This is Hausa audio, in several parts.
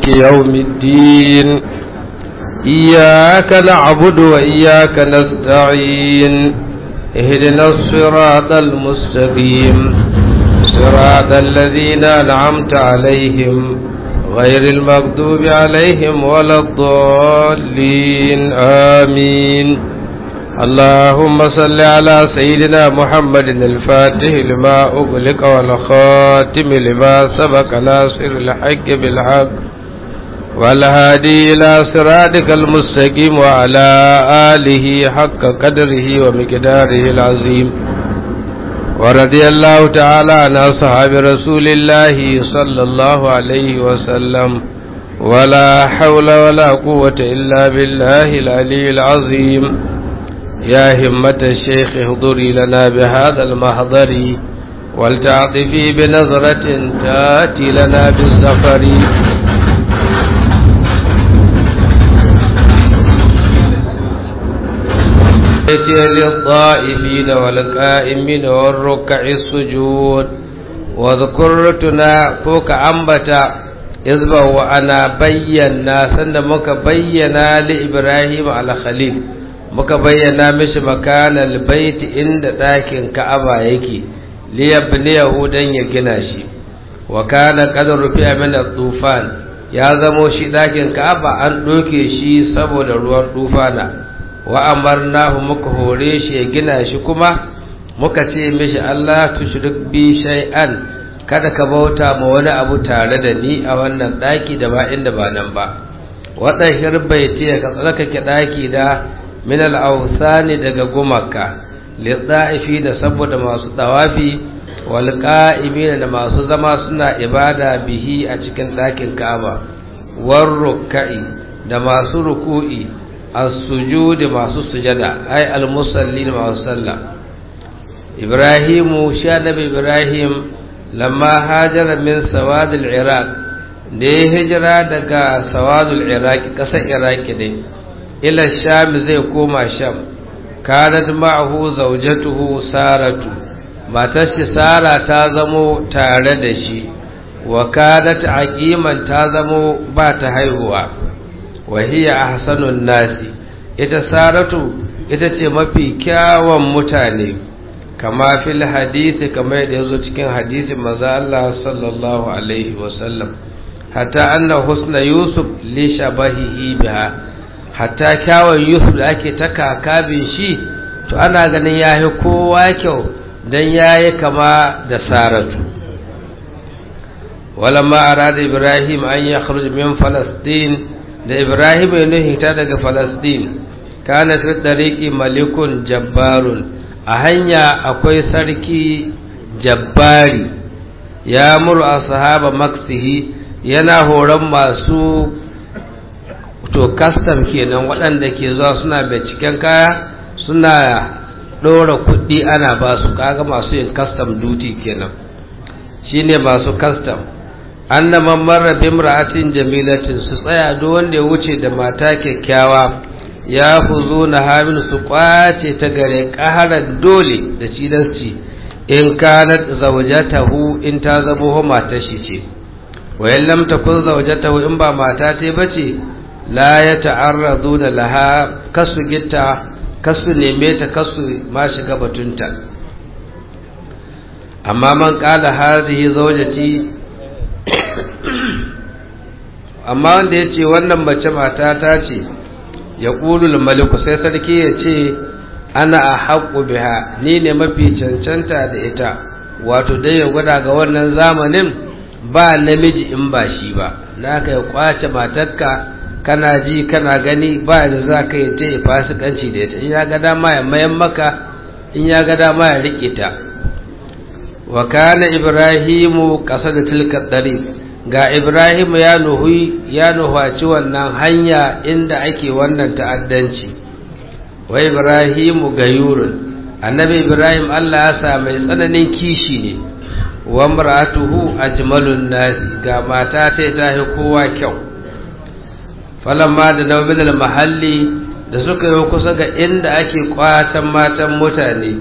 يوم الدين إياك نعبد وإياك نستعين اهدنا الصراط المستقيم صراط الذين أنعمت عليهم غير المغضوب عليهم ولا الضالين آمين اللهم صل على سيدنا محمد الفاتح لما أغلق والخاتم لما سبق ناصر الحق بالحق والهادي إلى صراطك المستقيم وعلى آله حق قدره ومقداره العظيم ورضي الله تعالى عن أصحاب رسول الله صلى الله عليه وسلم ولا حول ولا قوة إلا بالله العلي العظيم يا همة الشيخ اهضري لنا بهذا المحضر ولتعطفي بنظرة تاتي لنا بالسفر للضائمين والقائمين والركع السجود وذكرتنا فوق أنبتا إذبه وأنا بينا سند مك بينا لإبراهيم على خليل muka bayyana mishi makanal baiti inda ɗakin ka'aba yake liyabniyahu dan ya gina shi wa kana qad rufi'a min tufan ya zamo shi ɗakin ka'aba an ɗoke shi saboda ruwan tufana wa amarnahu muka hore shi ya gina shi kuma muka ce mishi Allah tushrik bi shay'an kada ka bauta ma wani abu tare da ni a wannan ɗaki da ba inda ba nan ba waɗahir baiti ka tsarkake ɗaki da min al'ausani daga gumaka litsa'ifi da saboda masu tawafi wal qa'imina da masu zama suna ibada bihi a cikin ɗakin Ka'aba war ruk'i da masu ruku'i as-sujudi masu sujada ay al-musallin masu sallah Ibrahimu sha nabi Ibrahim lamma hajara min sawad al-Iraq da ya hijira daga sawadul Iraq ƙasar Iraki ne ila sham zai koma sham kanat ma'ahu zawjatuhu saratu matar shi sara ta zamo tare da shi wa kanat aqiman ta zamo ba ta haihuwa wa hiya ahsanun nasi ita saratu ita ce mafi kyawun mutane kama fil hadisi kama yadda yazo cikin hadisin manzo Allah sallallahu alaihi wasallam hatta anna husna yusuf li shabahihi biha hatta kyawun yusuf da ake ta kakabin shi to ana ganin ya yi kowa kyau don ya yi kama da saratu walamma arada ibrahim an ya min falastin da ibrahim ya nuhita daga falastin kana fi dariki malikun jabbarun a hanya akwai sarki jabbari ya muru a sahaba maksihi yana horon masu to kastam kenan waɗanda ke zuwa suna binciken kaya suna ɗora kuɗi ana ba su kaga masu yin kastam duty kenan shine masu kastam anna man marra bi imra'atin jamilatin su tsaya duk wanda ya wuce da mata kyakkyawa ya fuzo na hamin su kwace ta gare ƙaharar dole da cilasci in kanat zawjatahu in ta zamo matar shi ce wa in lam takun zawjatahu in ba mata ta bace la ya ta'arradu da laha kasu gitta kasu neme ta kasu ma shiga batunta amma man kala hadhihi zawjati amma wanda ya ce wannan mace mata ta ce ya ƙulul maliku sai sarki ya ce ana a haƙu biha ni ne mafi cancanta da ita wato dai ya gwada ga wannan zamanin ba namiji in ba shi ba na ka ya kwace matarka kana ji kana gani ba da za ka yi ta yi fasikanci da ita in ya ga dama ya mayan maka in ya ga dama ya riƙe ta wa kana ibrahimu ƙasa da tilka ɗari ga ibrahimu ya nuhi ya nuhaci wannan hanya inda ake wannan ta'addanci wa ibrahimu gayurun annabi ibrahim allah ya sa mai tsananin kishi ne wa mar'atuhu ajmalun nasi ga mata ta ta kowa kyau falamma da nawmin mahalli da suka yi kusa ga inda ake kwatan matan mutane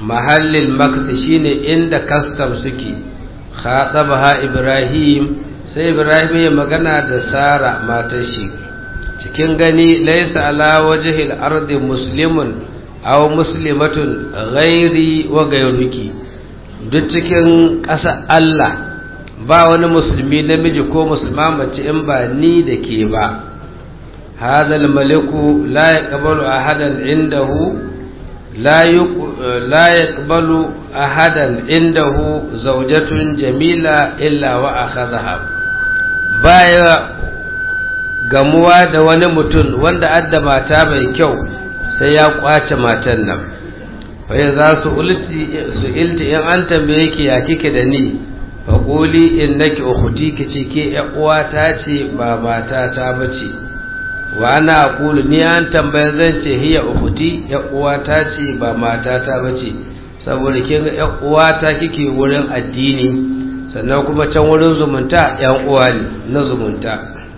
mahallin makasi shine inda kastam suke khatabaha ibrahim sai ibrahim ya magana da sara matar shi cikin gani laisa ala wajhil ardi muslimun aw muslimatun ghairi wa gairuki duk cikin ƙasa Allah ba wani musulmi namiji ko musulma mace in ba ni da ke ba هذا الملك لا يقبل أحدا عنده لا لا يقبل أحدا عنده زوجة جميلة إلا وأخذها بايا gamuwa da wani mutum wanda adda mata mai kyau sai ya kwace matan nan fa za su ulti su ilti in an tambaye ki ya kike da ni fa quli innaki ukhti kice ke ya uwata ce ba mata ta bace wa ana aqulu ni an tambaya zan ce hiya ukhti ya uwata ce ba mata ta bace saboda kin ga ya uwata kike wurin addini sannan kuma can wurin zumunta yan uwa ne na zumunta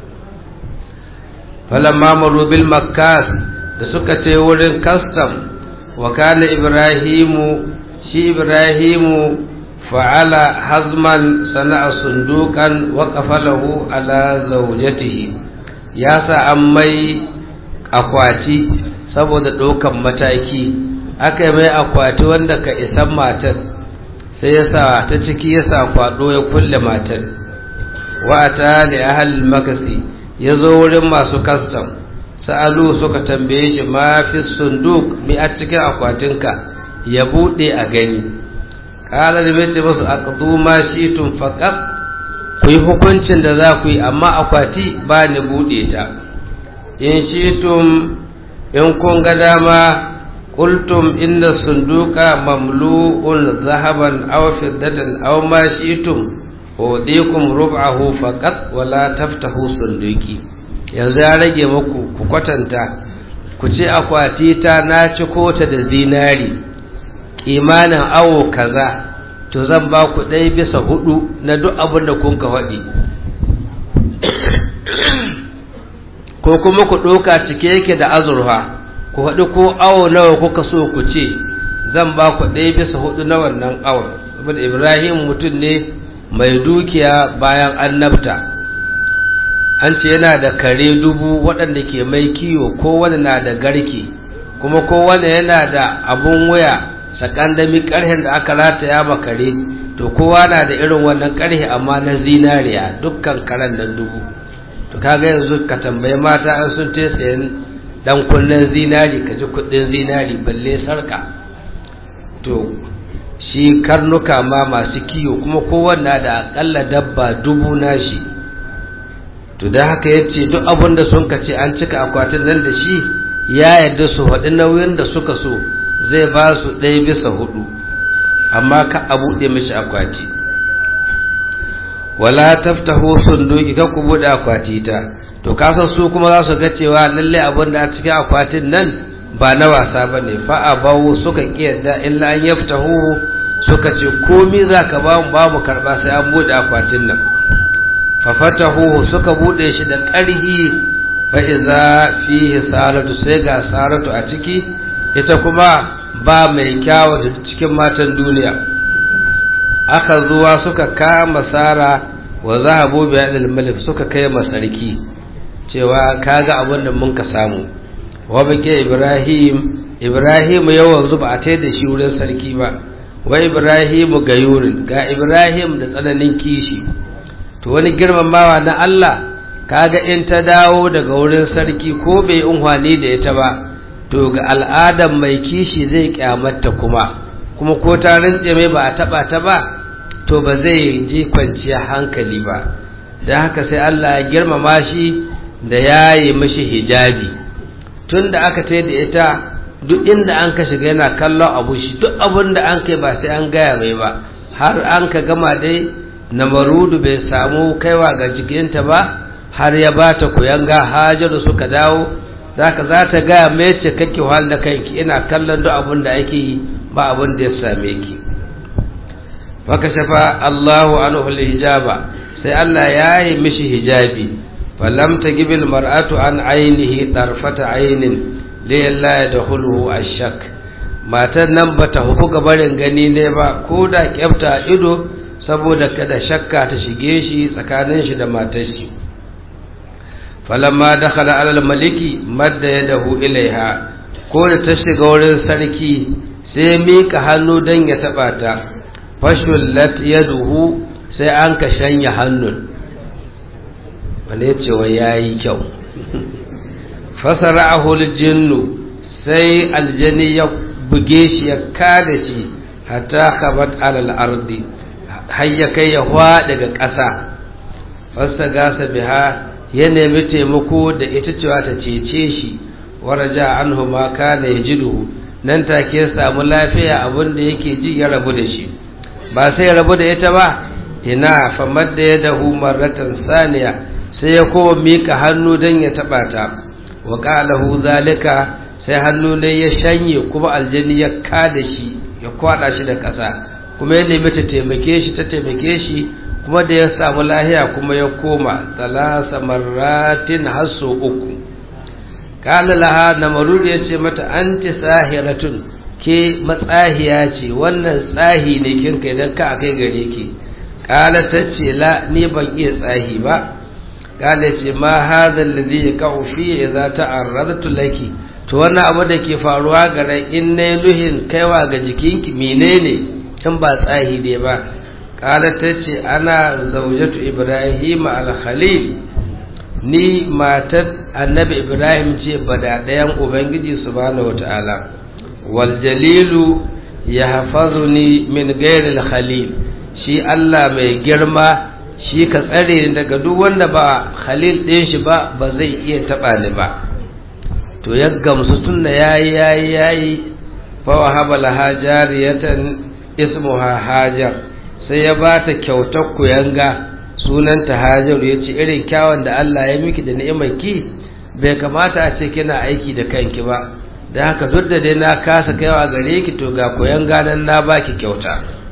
falamma maru bil makkas da suka ce wurin custom wa kana ibrahimu shi ibrahimu fa'ala hazman sana'a sundukan wa qafalahu ala zawjatihi ya sa an mai akwati saboda ɗaukan mataki aka yi mai akwati wanda ka isan matar sai ya sa ta ciki ya sa kwado ya kulle matar wa ta li ahal makasi ya zo wurin masu kastam sa'alu suka tambaye shi ma fi sunduk mi a cikin akwatinka ya buɗe a gani ƙalar mai ce masu aqdu ma shi tun faƙas ku yi hukuncin da za ku yi amma akwati ba ni buɗe ta in shi tun in kun ga dama qultum inna sunduka mamlu'un zahaban aw fiddatan aw ma shi'tum udikum rub'ahu faqat wala taftahu sunduki yanzu ya rage muku ku kwatanta ku ce akwati ta na ci kota da zinari kimanin awo kaza to zan ba ku ɗaya bisa hudu na duk abin da kun ka faɗi ko kuma ku ɗauka cike yake da azurfa ku faɗi ko awo nawa kuka so ku ce zan ba ku ɗaya bisa hudu na wannan awon saboda ibrahim mutum ne mai dukiya bayan annabta an ce yana da kare dubu waɗanda ke mai kiwo kowane na da garke kuma kowane yana da abun waya sakandami ƙarhen da aka rataya ma kare to kowa na da irin wannan ƙarhe amma na zinariya dukkan karen nan dubu to kaga yanzu ka tambayi mata an sun te sayan dan kunnen zinari ka ji kuɗin zinari balle sarka to shi karnuka ma masu kiyo kuma kowanne da akalla dabba dubu nashi to da haka ya ce duk abin da sun ka ce an cika akwatin nan da shi ya yarda su faɗi nauyin da suka so zai ba su ɗaya bisa hudu amma ka a buɗe mishi akwati wala taftahu sunduki ka ku buɗe akwati ta to kasan su kuma za su ga cewa lalle abin da a cikin akwatin nan ba na wasa ba ne fa'abawu suka ƙiyarda illa an yaftahu suka ce komi za ka ba mu ba mu karɓa sai an buɗe akwatin nan fafatahu suka buɗe shi da ƙarhi fa iza fihi saratu sai ga saratu a ciki ita kuma ba mai kyawu da cikin matan duniya aka zuwa suka kama sara wa zahabu bi adil malik suka kai masarki cewa kaga abin da mun ka samu wa bake ibrahim ibrahim yawan zuba a tai da shi wurin sarki ba wa ibrahim gayurin ga ibrahim da tsananin kishi to wani girmamawa na Allah kaga in ta dawo daga wurin sarki ko bai unhwani da ita ba to ga al'adar mai kishi zai kyamata kuma kuma ko ta rintse mai ba a taba ta ba to ba zai ji kwanciya hankali ba don haka sai Allah ya girmama shi da ya yi mashi hijabi tun da aka tai da ita duk inda an ka shiga yana kallon abu shi duk abin da an kai ba sai an gaya mai ba har an ka gama dai na marudu bai samu kaiwa ga jikinta ba har ya ba ta kuyanga hajaru suka dawo zaka za ta gaya mai ce kake wahal da kanki ina kallon duk abin da ake yi ba abin da ya same ki faka shafa Allahu anhu hijaba sai Allah ya yi mishi hijabi falam tagibil mar'atu an ainihi tarfata ainin li la yadkhuluhu ashak matan nan bata huku gabarin gani ne ba ko da kyafta ido saboda kada shakka ta shige shi tsakanin shi da matar shi falamma dakhala alal maliki madda yadahu ilaiha ko da ta shiga wurin sarki sai mika hannu dan ya taba ta fashullat yaduhu sai an ka shanya hannun wale cewa yayi kyau fasara'ahu aljinnu sai aljani ya buge shi ya kada shi hatta khabat alal ardi har ya kai ya hwa daga ƙasa fasta gasa biha ya nemi taimako da ita cewa ta cece shi waraja anhu ma kana yajidu nan take ya samu lafiya abin da yake ji ya rabu da shi ba sai ya rabu da ita ba ina famar da ya dahu marratan saniya sai ya koma mika hannu don ya taba ta wa qalahu zalika sai hannu ne ya shanye kuma aljani ya kada shi ya kwada shi da ƙasa kuma ya nemi ta taimake shi ta taimake shi kuma da ya samu lahiya kuma ya koma talasa marratin hasso uku kala laha namarud ya ce mata anti sahiratun ke matsahiya ce wannan tsahi ne kin kai dan ka kai gare ki kala ta ce la ni ban iya tsahi ba kala ce ma hadha alladhi yaqau fi idza ta'arradtu laki to wannan abu da ke faruwa gare in nayi luhin kaiwa ga jikinki menene in ba tsahi ne ba kala ta ce ana zaujatu ibrahim al-khalil ni matar annabi ibrahim ce bada ɗayan ubangiji subhanahu wata'ala wal jalilu ya hafazu ni min gairil khalil shi allah mai girma shi ka tsare ni daga duk wanda ba khalil ɗin shi ba ba zai iya taɓa ni ba to ya gamsu tun da yayi yayi yayi fa wahaba laha jariyatan ismuha hajar sai ya ba ta kyautar kuyanga sunanta hajaru ya ce irin kyawun da Allah ya miki da ni'imarki bai kamata a ce kina aiki da kanki ba da haka duk da dai na kasa kaiwa gare ki to ga kuyanga nan na baki kyauta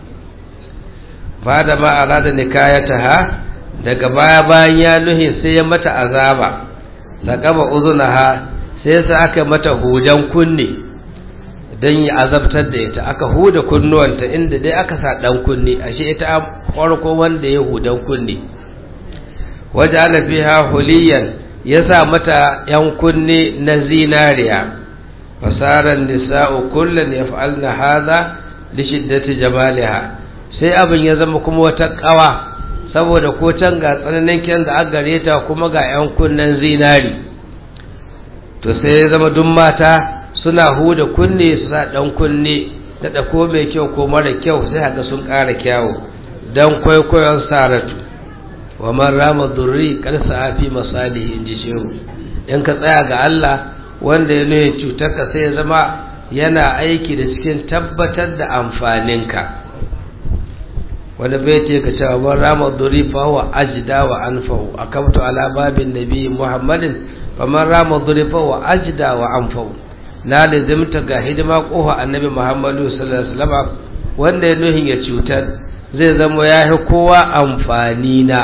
fada ma arada nikayata ha daga baya bayan ya nuhi sai ya mata azaba laqaba uzunaha sai sa aka mata hujan kunne don yi azabtar da ita aka huda kunnuwanta inda dai aka sa dan kunne ashe ita farko wanda ya hudan kunne waje alafiha huliyan ya sa mata yan kunne na zinariya fasaran nisa'u kullun yaf'alna hadha li shiddati jamaliha sai abin ya zama kuma wata kawa saboda ko can ga tsananin kyan da aka gare ta kuma ga yan kunnen zinari to sai ya zama duk mata suna huda kunne su sa dan kunne da ko mai kyau ko mara kyau sai haka sun ƙara kyawu dan kwaikwayon saratu wa man rama durri kar sa'afi masalihi inji shehu in ka tsaya ga Allah wanda ya nuna cutar ka sai ya zama yana aiki da cikin tabbatar da amfaninka wanda bai ce ka cewa man rama durri fa huwa ajda wa anfa'u akamtu ala babin nabi muhammadin fa man rama durri fa huwa ajda wa anfa'u na lazimta ga hidima kofa annabi muhammadu sallallahu alaihi wasallam wanda ya nuhin ya cutar zai zama ya fi kowa amfani na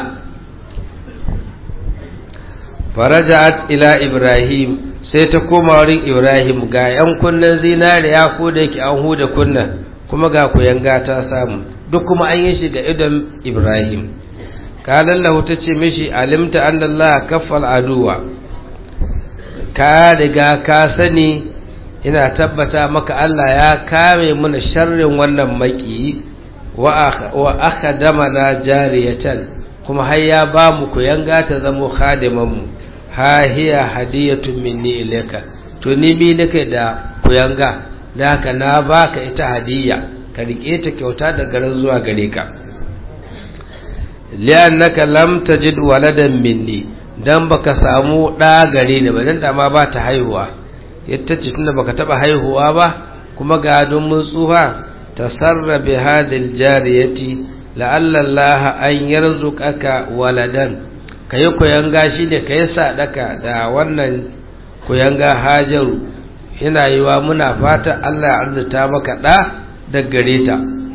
faraja'at ila ibrahim sai ta koma wurin ibrahim ga yan kunnen zinariya ko da yake an huda kunna kuma ga kuyanga ta samu duk kuma an yi shi ga idon ibrahim kalan lahu ta ce mishi alimta annallaha kaffal aduwa ka riga ka sani ina tabbata maka Allah ya kame mana sharrin wannan maki wa aka dama na jariyatan kuma har ya ba mu ku yanga ta zamo khadimanmu ha hiya hadiyatun minni ilayka to ni mi nake da ku yanga da haka na baka ita hadiya ka rike ta kyauta da garin zuwa gare ka li'annaka lam tajid waladan minni dan baka samu da gare ni ba dan da ma ba ta haihuwa yadda ce tunda baka taba haihuwa ba kuma ga don mun tsufa tasarra bi hadil jariyati la'alla Allah an yarzuqaka waladan kai koyanga shine kai sadaka da wannan koyanga Hajaru yana yiwa muna fata Allah ya arzuta maka da da gare ta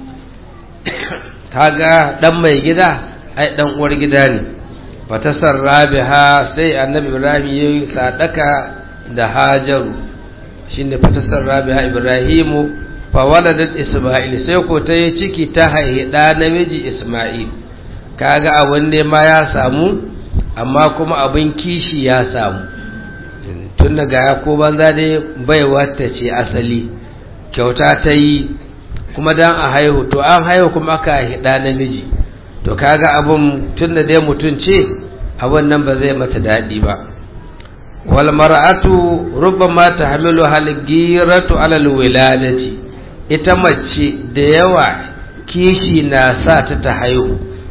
kaga dan mai gida ai dan uwar gida ne fatasarra biha sai annabi Ibrahim yayi sadaka da hajaru shine fatasar rabiha ibrahimu fawaladat isma'il sai ko ta yi ciki ta haihi ɗa namiji isma'il kaga abin nema ya samu amma kuma abin kishi ya samu tun daga ya ko banza dai baiwa ta ce asali kyauta ta yi kuma dan a haihu to an haihu kuma aka haihi ɗa namiji to kaga abin tun da dai mutum ce abin nan ba zai mata daɗi ba wal mar'atu rubbama tahmilu hal giratu ala al wiladati ita mace da yawa kishi na sa ta ta haihu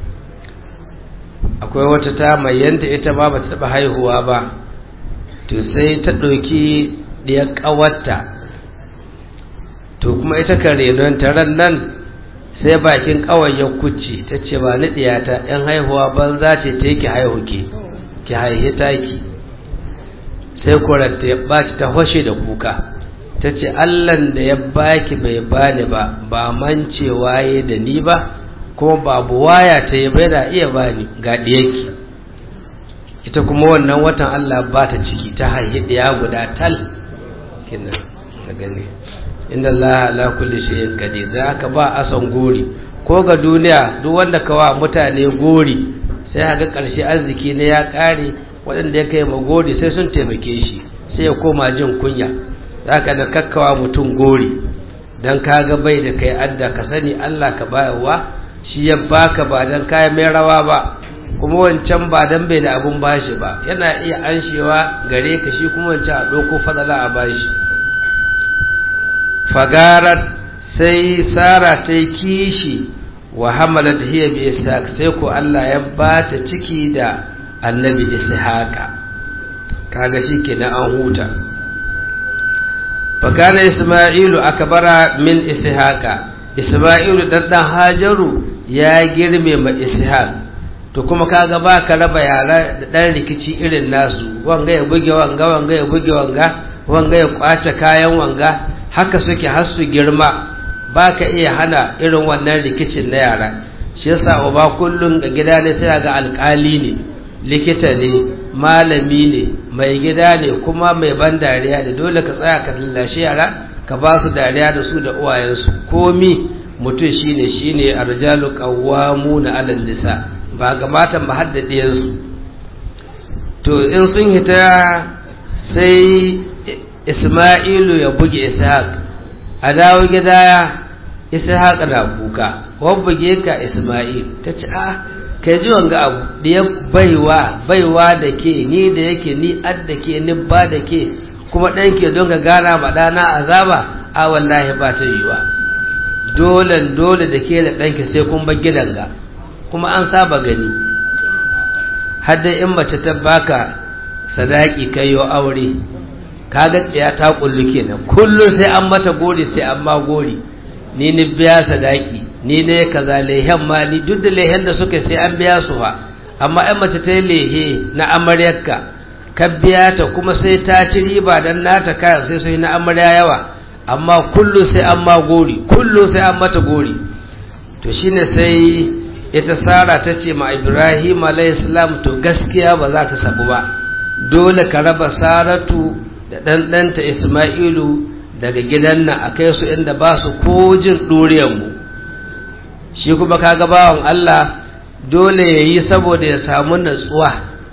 akwai wata ta mayanta ita ma ba ta taɓa haihuwa ba to sai ta ɗauki ɗiyar ƙawarta to kuma ita kan renon taron nan sai bakin ƙawar ya kuce ta ce ba ni ɗiyata ‘yan haihuwa ban za ce ta ki haihu ke ki haihe taki sai kuranta ya ɓaci ta hoshe da kuka ta ce allan da ya baki bai bani ba ba mancewa ya da ni ba kuma babu waya ta yi bai da iya bani ga ɗiyarki ita kuma wannan watan Allah ba ta ciki ta haihi ɗaya guda tal kina na gani inda Allah ala kulli shay'in qadir za ka ba asan gori ko ga duniya duk wanda ka wa mutane gori sai haka ƙarshe arziki ne ya ƙare waɗanda ya kai ma gori sai sun taimake shi sai ya koma jin kunya za ka da kakkawa mutum gori don kaga bai da kai adda ka sani Allah ka bayarwa shi ya baka ba don kayan mai rawa ba kuma wancan ba don bai da abun bashi ba yana iya anshewa gare ka shi kuma wancan a ɗauko fadala a bashi fagarat sai sara ta yi kishi wa hamalat hiya bi ishaq sai ko Allah ya ba ta ciki da annabi ishaqa kaga shi kenan an huta fakana isma'ilu akbara min ishaqa isma'ilu dan dan hajaru ya girme ma ishaq to kuma kaga ba ka raba yara da dan rikici irin nasu wanga ya buge wanga wanga ya buge wanga wanga ya kwace kayan wanga haka suke har su girma ba ka iya hana irin wannan rikicin na yara shi yasa uba kullum ga gida ne sai ga alkali ne likita ne malami ne mai gida ne kuma mai ban dariya da dole ka tsaya ka lallashe yara ka ba su dariya da su da uwayensu komi mutum shine shine arjalu qawwamuna 'alal nisa ba ga matan ba su to in sun hita sai Isma'ilu ya buge Ishaq a dawo gida Ishaq na kuka wan buge ka Isma'il ta ce a kai ji wanga abu da ya baiwa baiwa da ke ni da yake ni ad da ke ni ba da ke kuma ɗan ke don ka gana ma ɗana azaba a wallahi ba ta yiwa dole dole da ke da ɗanki sai kun bar gidan ga kuma an saba gani hadda in mace ta baka sadaki kai yo aure kaga tsaya ta kullu kenan kullum sai an mata gori sai an ma gori ni ni biya sadaki ni ne kaza lehen ma ni duk da lehen da suka sai an biya su fa amma in mace ta yi lehe na amaryarka ka biya ta kuma sai ta ci riba dan nata kayan sai su yi na amarya yawa amma kullu sai an ma gori kullu sai an mata gori to shine sai ita sara ta ce ma ibrahim alayhi to gaskiya ba za ta sabu ba dole ka raba saratu da ɗanɗanta isma'ilu daga gidan nan a kai su inda ba su ko jin ɗuriyarmu shi kuma kaga bawan Allah dole ya yi saboda ya samu natsuwa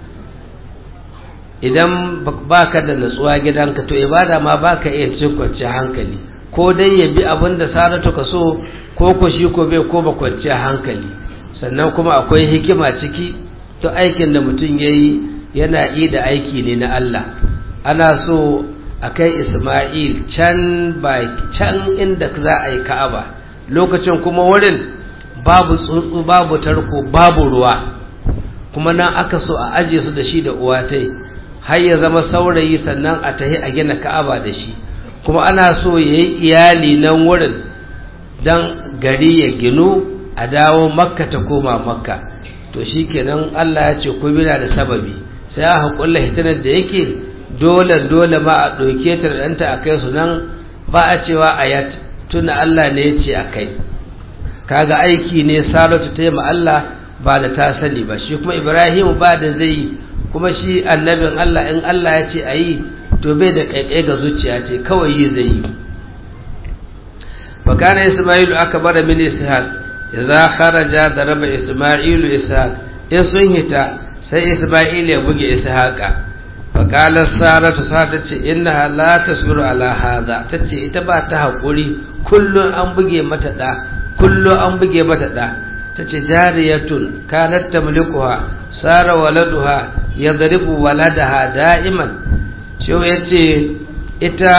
idan ba ka da natsuwa gidanka to ibada ma ba ka iya cin kwanciyar hankali ko dai ya bi abin da saratu ka so ko ko shi ko bai ko ba kwanciyar hankali sannan kuma akwai hikima ciki to aikin da mutum ya yi yana yi da aiki ne na Allah ana so a kai Ismail can can inda za a yi Ka'aba lokacin kuma wurin babu tsuntsu babu tarko babu ruwa kuma nan aka so a aje su da shi da uwatai har ya zama saurayi sannan a tahi a gina Ka'aba da shi kuma ana so ya yi iyali nan wurin don gari ya ginu a dawo makka ta koma makka to shi kenan Allah ya ce ku bina da sababi sai aka kulla hitinar da yake dole dole ma a ɗauke ta da ɗanta a kai su nan ba a cewa ayat tuna Allah ne ya ce a kai kaga aiki ne saratu ta yi ma Allah ba da ta sani ba shi kuma Ibrahim ba da zai yi kuma shi annabin Allah in Allah ya ce a yi to bai da ƙaiƙai ga zuciya ce kawai yi zai yi fa kana isma'ilu akbar min ishaq idza kharaja daraba isma'ilu ishaq in sun hita sai isma'il ya buge ishaqa fa qala saratu sa ta ce innaha la tasbiru ala hadha tace ita ba ta hakuri kullun an buge mata da kullun an buge mata da tace jariyatun kanat tamlikuha sara waladuha yadribu waladaha da'iman shi yace ita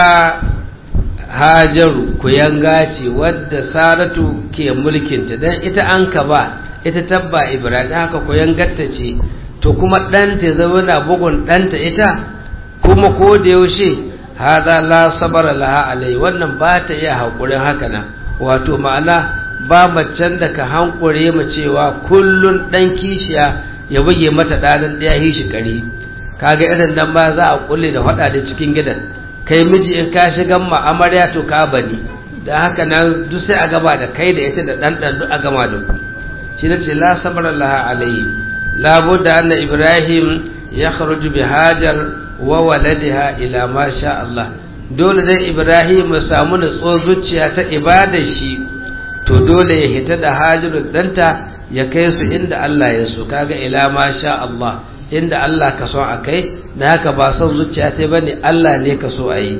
hajaru kuyanga ce wadda saratu ke mulkinta dan ita an ka ba ita tabba ibrahim haka kuyangarta ce to kuma ɗanta ya zama na bugun ɗanta ita kuma ko da yaushe hada la sabara laha alai wannan ba ta iya haƙurin haka nan wato ma'ana ba macen da ka hankure mu cewa kullun ɗan kishiya ya buge mata ɗanin ɗaya hishi ƙari kaga irin nan ba za a kulle da faɗa da cikin gidan kai miji in ka shigan ma amarya to ka bani da haka nan duk sai a gaba da kai da ita da ɗan ɗan duk a gama da ku shi ne ce la sabara laha alai labudda anna ibrahim ya kharuju bi hajar wa waladiha ila ma sha Allah dole dai ibrahim ya samu nutsuwar zuciya ta ibadar shi to dole ya hita da hajaru danta ya kai su inda Allah ya so kaga ila ma sha Allah inda Allah ka so a kai na haka ba son zuciya ta bane Allah ne ka so a yi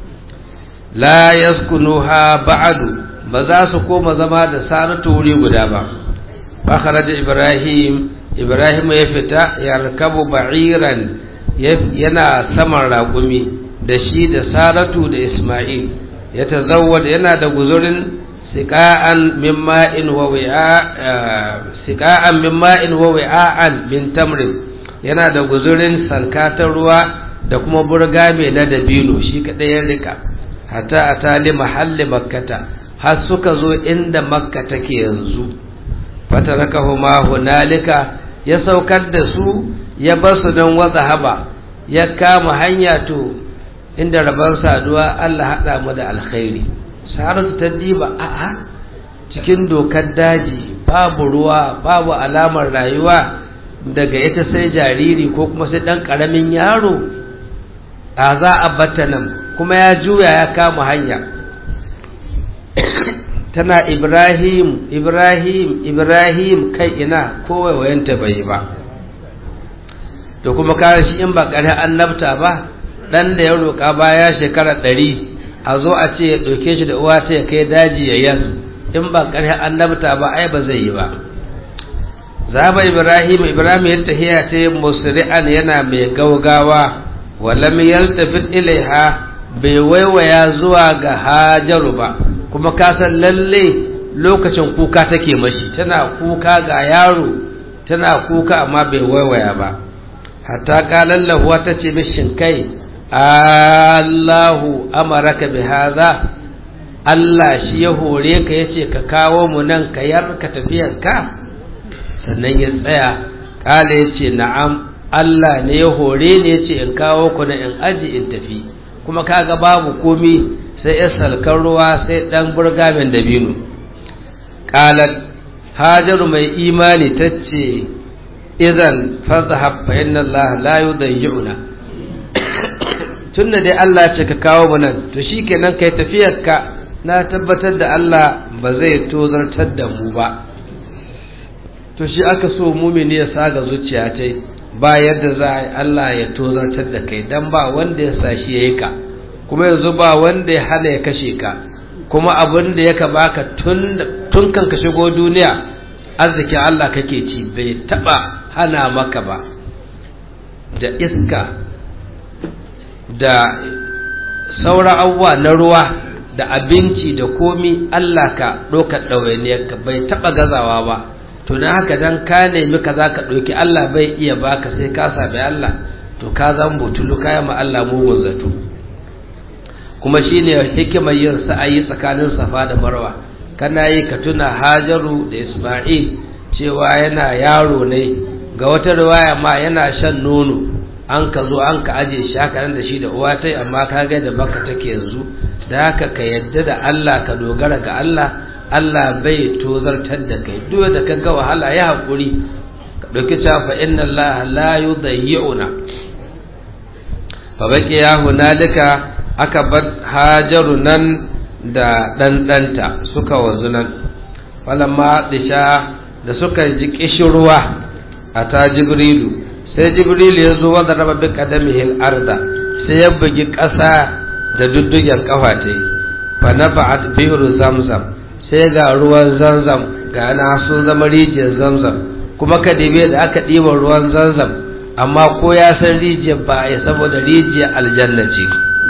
la yaskunuha ba'du ba za su koma zama da saratu wuri guda ba fa kharaja ibrahim ibrahim ya fita ya rakabu ba'iran yana saman raƙumi da shi da saratu da isma'il ya tazawwada yana da guzurin siqa'an min ma'in wa wi'a siqa'an min ma'in wa wi'an min tamrin yana da guzurin salkatar ruwa da kuma burga mai na dabino shi kadai ya rika hatta a tali mahalli makkata har suka zo inda makka take yanzu fatarakahuma hunalika ya saukar da su ya bar su don wata haba ya kama hanya to inda rabon saduwa Allah haɗa mu da alkhairi saratu ta diba a'a cikin dokar daji babu ruwa babu alamar rayuwa daga ita sai jariri ko kuma sai ɗan ƙaramin yaro a za a bata nan kuma ya juya ya kama hanya tana ibrahim ibrahim ibrahim kai ina kowai wayanta bai ba to kuma kare shi in ba kare annabta ba dan da ya roƙa baya shekara ɗari a zo a ce ya ɗauke shi da uwa sai ya kai daji ya yas in ba kare annabta ba ai ba zai yi ba zaba ibrahim ibrahim ya tahiya ta musri'an yana mai gaugawa walam yaltafit ilaiha bai waiwaya zuwa ga hajaru ba kuma ka san lalle lokacin kuka take mashi tana kuka ga yaro tana kuka amma bai waiwaya ba hatta kalallahu ta ce mishin kai Allahu amaraka bi hadha Allah shi ya hore ka yace ka kawo mu nan ka yar ka tafiyar ka sannan ya tsaya kala yace na'am Allah ne ya hore ne yace in kawo ku na in aji in tafi kuma kaga babu komi sai ya salkar ruwa sai dan burgamin dabino qalat hajaru mai imani tace idan fadhhab fa inna Allah la yudayyuna tunda dai Allah ce ka kawo mu nan to shikenan kai tafiyar ka na tabbatar da Allah ba zai tozartar da mu ba to shi aka so mumini ya saga zuciya ta ba yadda za a yi Allah ya tozartar da kai dan ba wanda ya sashi yayi ka kuma yanzu ba wanda ya hana ya kashe ka kuma abin da yaka baka tun tun kan ka shigo duniya arzikin Allah kake ci bai taba hana maka ba da iska da sauran abubuwa na ruwa da abinci da komi Allah ka ɗaukar ɗawainiyarka bai taɓa gazawa ba to na haka dan ka nemi ka za ka ɗauki Allah bai iya baka sai ka sami Allah to ka zan butulu kaya ma Allah mugun zato kuma shine hikimar yin sa'ayi tsakanin safa da marwa kana yi ka tuna hajaru da isma'il cewa yana yaro ne ga wata riwaya ma yana shan nono an ka zo an ka aje shi haka nan da shi da uwa ta amma ka ga da baka take yanzu da haka ka yadda da Allah ka dogara ga Allah Allah bai tozartar da kai duk da ka ga wahala ya hakuri ka dauki ta fa inna Allah la yudayyi'una fa baki ya hunalika aka bar hajaru nan da ɗanɗanta suka wanzu nan falamma disha da suka ji kishirwa a ta jibrilu sai jibrilu ya zo wadda raba bi kadamihil arda sai ya bugi ƙasa da duddugen kafa ta yi fa na ba'at bi'ru zamzam sai ga ruwan zamzam ga na sun zama rijiyar zamzam kuma ka dibe da aka ɗiba ruwan zamzam amma ko ya san rijiyar ba a saboda rijiyar aljanna ce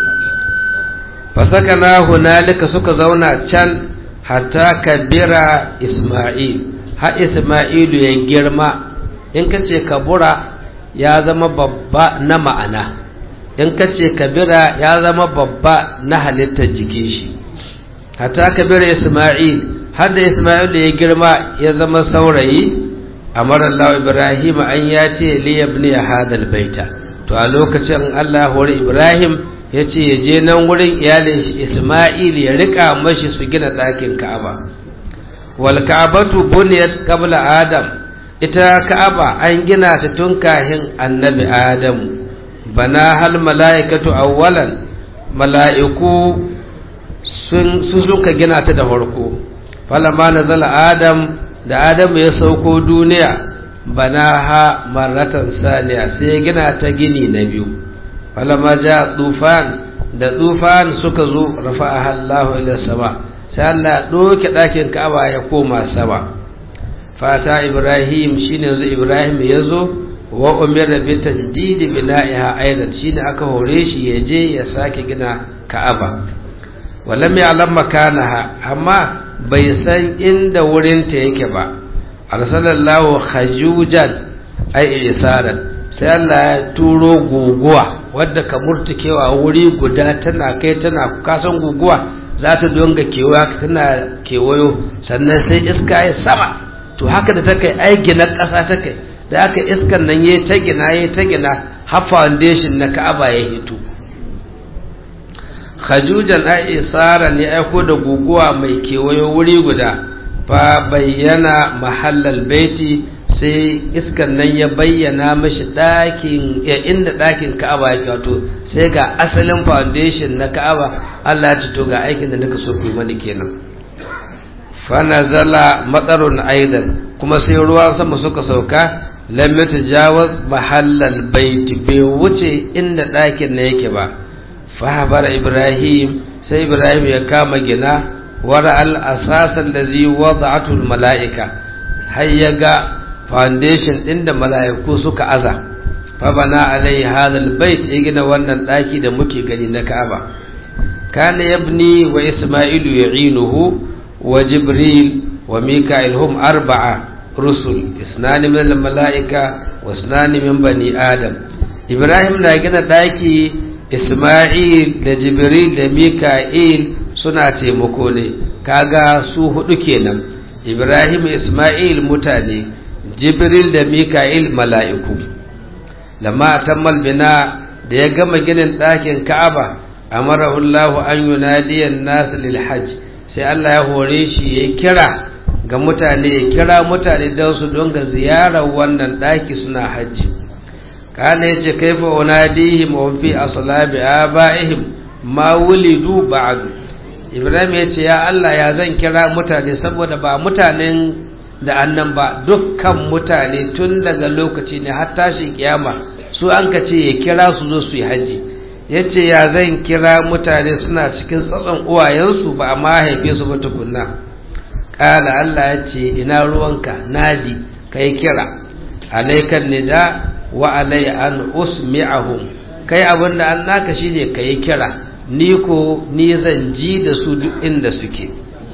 fasaka na hunalika suka zauna can hatta kabira isma'il har isma'ilu ya girma in ka ce kabura ya zama babba na ma'ana in ka ce kabira ya zama babba na halittar jikin shi hatta kabira isma'il har da isma'il ya girma ya zama saurayi amara Allah Ibrahim an ya ce li yabni hadal baita to a lokacin Allah hori Ibrahim ya ce ya je nan wurin iyalin shi Isma'il ya rika mashi su gina ɗakin Ka'aba wal Ka'batu buniyat qabla Adam ita Ka'aba an gina ta tun kahin Annabi Adam bana hal mala'ikatu awwalan mala'iku sun suka gina ta da farko falamma nazala Adam da Adam ya sauko duniya bana ha marratan saniya sai ya gina ta gini na biyu falamma ja tufan da tufan suka zo rafa'aha Allah ila sama sai Allah doke dakin Ka'aba ya koma sama fata Ibrahim shine yanzu Ibrahim ya zo wa umira bi tajdid bina'iha aidan shine aka hore shi ya je ya sake gina Ka'aba walam ya'lam makanaha amma bai san inda wurinta yake ba arsalallahu khajujan ay isaran sai Allah ya turo guguwa wadda ka murtukewa wuri guda tana kai tana kasan guguwa za ta donga kewaya tana kewayo sannan sai iska ya sama to haka da ta kai ai gina ƙasa ta kai da aka iskan nan ya ta gina ya ta gina har foundation na ka'aba ya hito khajujan ai isara ne aiko da guguwa mai kewayo wuri guda fa bayyana mahallal baiti sai iskan nan ya bayyana mashi ɗakin ya inda ɗakin ka'aba ya wato sai ga asalin foundation na ka'aba Allah ya to ga aikin da nika so ku mani kenan fa nazala matsarun aidan kuma sai ruwan sama suka sauka lam yatajawaz mahallal baiti bai wuce inda ɗakin na yake ba fa ibrahim sai ibrahim ya kama gina wara al asasan da zai wada'atul mala'ika har ya ga foundation ɗin da mala'iku suka aza fa bana alai hadal bait ya gina wannan ɗaki da muke gani na ka'aba kana yabni wa isma'ilu ya'inuhu wa jibril wa mika'il hum arba'a rusul isnani min al mala'ika wa isnani min bani adam ibrahim na gina ɗaki isma'il da jibril da mika'il suna taimako ne kaga su hudu kenan ibrahim isma'il mutane jibril da mika'il mala'iku lamma tammal bina da ya gama ginin ɗakin ka'aba amara Allahu an yunadiyan nas lil hajj sai Allah ya hore shi ya kira ga mutane ya kira mutane don su donga ziyarar wannan ɗaki suna hajji kana yace kaifa unadihim wa fi aslabi abaihim ma wulidu ba'du ibrahim yace ya Allah ya zan kira mutane saboda ba mutanen da annan ba dukkan mutane tun daga lokaci ne har tashin kiyama su an ka ce ya kira su zo su yi haji ya ce ya zan kira mutane suna cikin tsatson uwayensu ba a mahaife su ba tukunna ƙala Allah ya ce ina ruwanka naji ka yi kira alaikan nida wa alai an usmi'ahum kai abin da an naka shine ka yi kira ni ko ni zan ji da su duk inda suke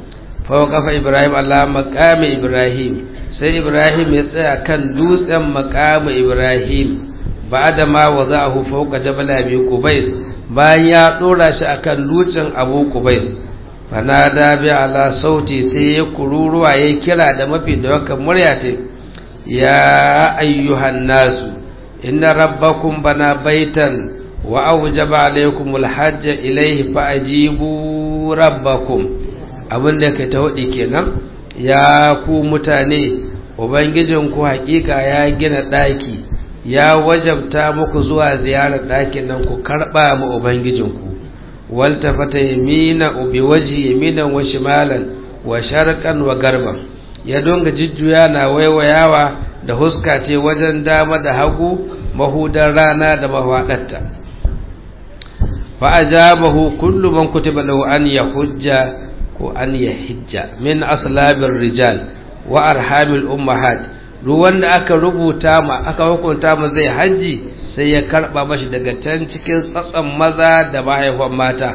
kafa ibrahim allah makami ibrahim sai ibrahim ya tsaya kan dutsen makami ibrahim ba da ma wa za a fauka jabal abi kubais bayan ya dora shi akan dutsen abu kubais fanada bi ala sauti sai ya kururuwa ya kira da mafi da wakan murya ta ya ayyuhan nasu inna rabbakum bana baitan wa awjaba alaykumul hajja ilayhi fa ajibu rabbakum abin da ka ta waɗi kenan ya ku mutane ubangijinku hakika ya gina ɗaki ya wajabta muku zuwa ziyarar ɗakin nan ku karɓa mu ubangijinku waltafata yamina bi waji yaminan wa shimalan wa sharqan wa garban ya donga jujjuya na waiwayawa da huska ce wajen dama da hagu mahudan rana da mafaɗarta fa ajabahu kullu man kutiba lahu an yahujja ko an yahijja min aslabir rijal wa arhamil ummahat duk wanda aka rubuta ma aka hukunta ma zai haji sai ya karba mashi daga can cikin tsatsan maza da mahaifan mata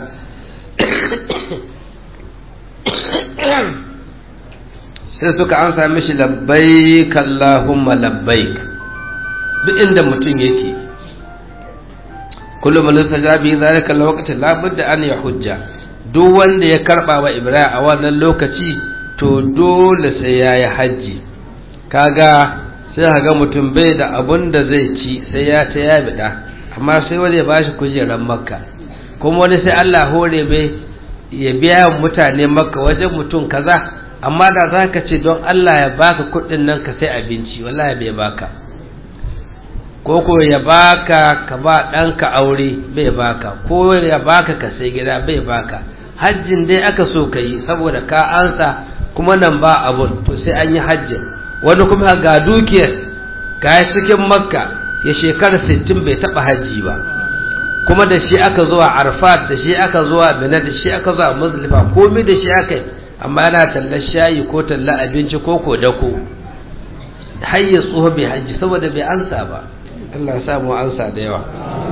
sai suka ansa mishi labbaik Allahumma labbaik duk inda mutum yake kullum man sajabi zalika alwaqti la budda an yahujja duk wanda ya karba wa Ibrahim a wannan lokaci to dole sai yayi haji kaga sai ga mutum bai da abun da zai ci sai ya ta ya bida amma sai wani ya bashi kujerar makka kuma wani sai Allah hore bai ya biya mutane makka wajen mutum kaza amma da za ka ce don Allah ya baka kuɗin nan ka sai abinci wallahi bai baka ko ko ya baka ka ba ɗanka aure bai baka ko ya baka ka sai gida bai baka hajjin dai aka so ka yi saboda ka ansa kuma nan ba abun to sai an yi hajjin wani kuma ga dukiyar ga cikin makka ya shekara 60 bai taɓa hajji ba kuma da shi aka zuwa arfat da shi aka zuwa mina da shi aka zuwa muslifa komai da shi aka yi amma yana tallar shayi ko tallar abinci ko ko dako har ya tsoho bai hajji saboda bai ansa ba Allah samu ansa da yawa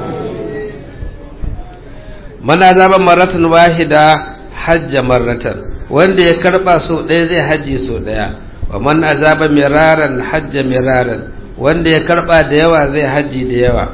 mana zaba maratan wahida hajja maratan wanda ya karba so ɗaya zai haji so ɗaya wa man azaba miraran hajja miraran wanda ya karba da yawa zai haji da yawa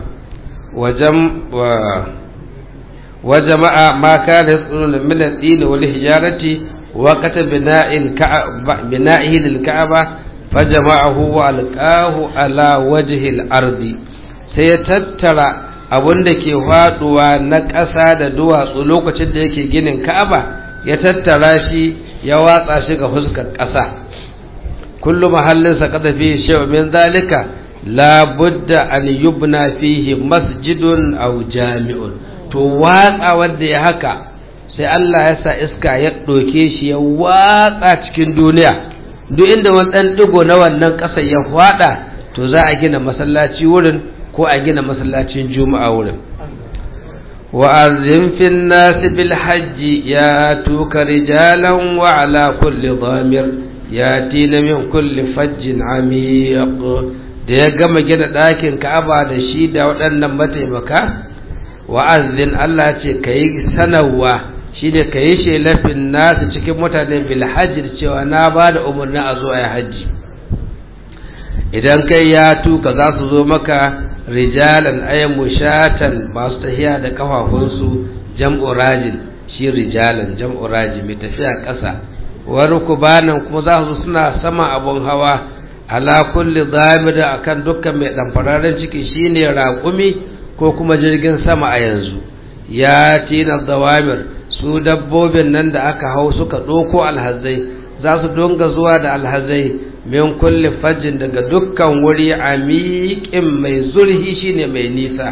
wa jama'a ma kana yasununa min al-din wal hijarati وقت بناء الكعبة بنائه للكعبة فجمعه وألقاه على وجه الأرض سيتترى abun da ke faduwa na ƙasa da duwatsu lokacin da yake ginin ka'aba ya tattara shi ya watsa shi ga fuskar ƙasa kullu mahallin sa kada fi shay'un min zalika la budda an yubna fihi masjidun aw jami'un to watsa wanda ya haka sai Allah ya sa iska ya ɗauke shi ya watsa cikin duniya duk inda wani ɗan ɗigo na wannan ƙasa ya faɗa to za a gina masallaci wurin ko a gina masallacin juma'a wurin wa'azin fin nasi bil hajji ya tuka rijalan wa ala kulli damir ya tina min kulli fajjin amiq da ya gama gina ɗakin ka'aba da shi da waɗannan mataimaka wa'azin Allah ce ka yi sanarwa shi ne ka yi shelafin nasu cikin mutane bil hajji cewa na ba da umarni a zuwa ya hajji idan kai ya tuka za su zo maka rijalan ayan mushatan masu tafiya da kafafunsu jam'u rajin shi rijalan jam'u rajin mai tafiya ƙasa wani kubanan kuma za su suna sama abun hawa ala kulli zamida akan dukkan mai ɗanfararen ciki shine raƙumi ko kuma jirgin sama a yanzu ya tina dawamir su dabbobin nan da aka hau suka ɗoko alhazai za su donga zuwa da alhazai min kulli fajin daga dukkan wuri a miƙin mai zurhi shine mai nisa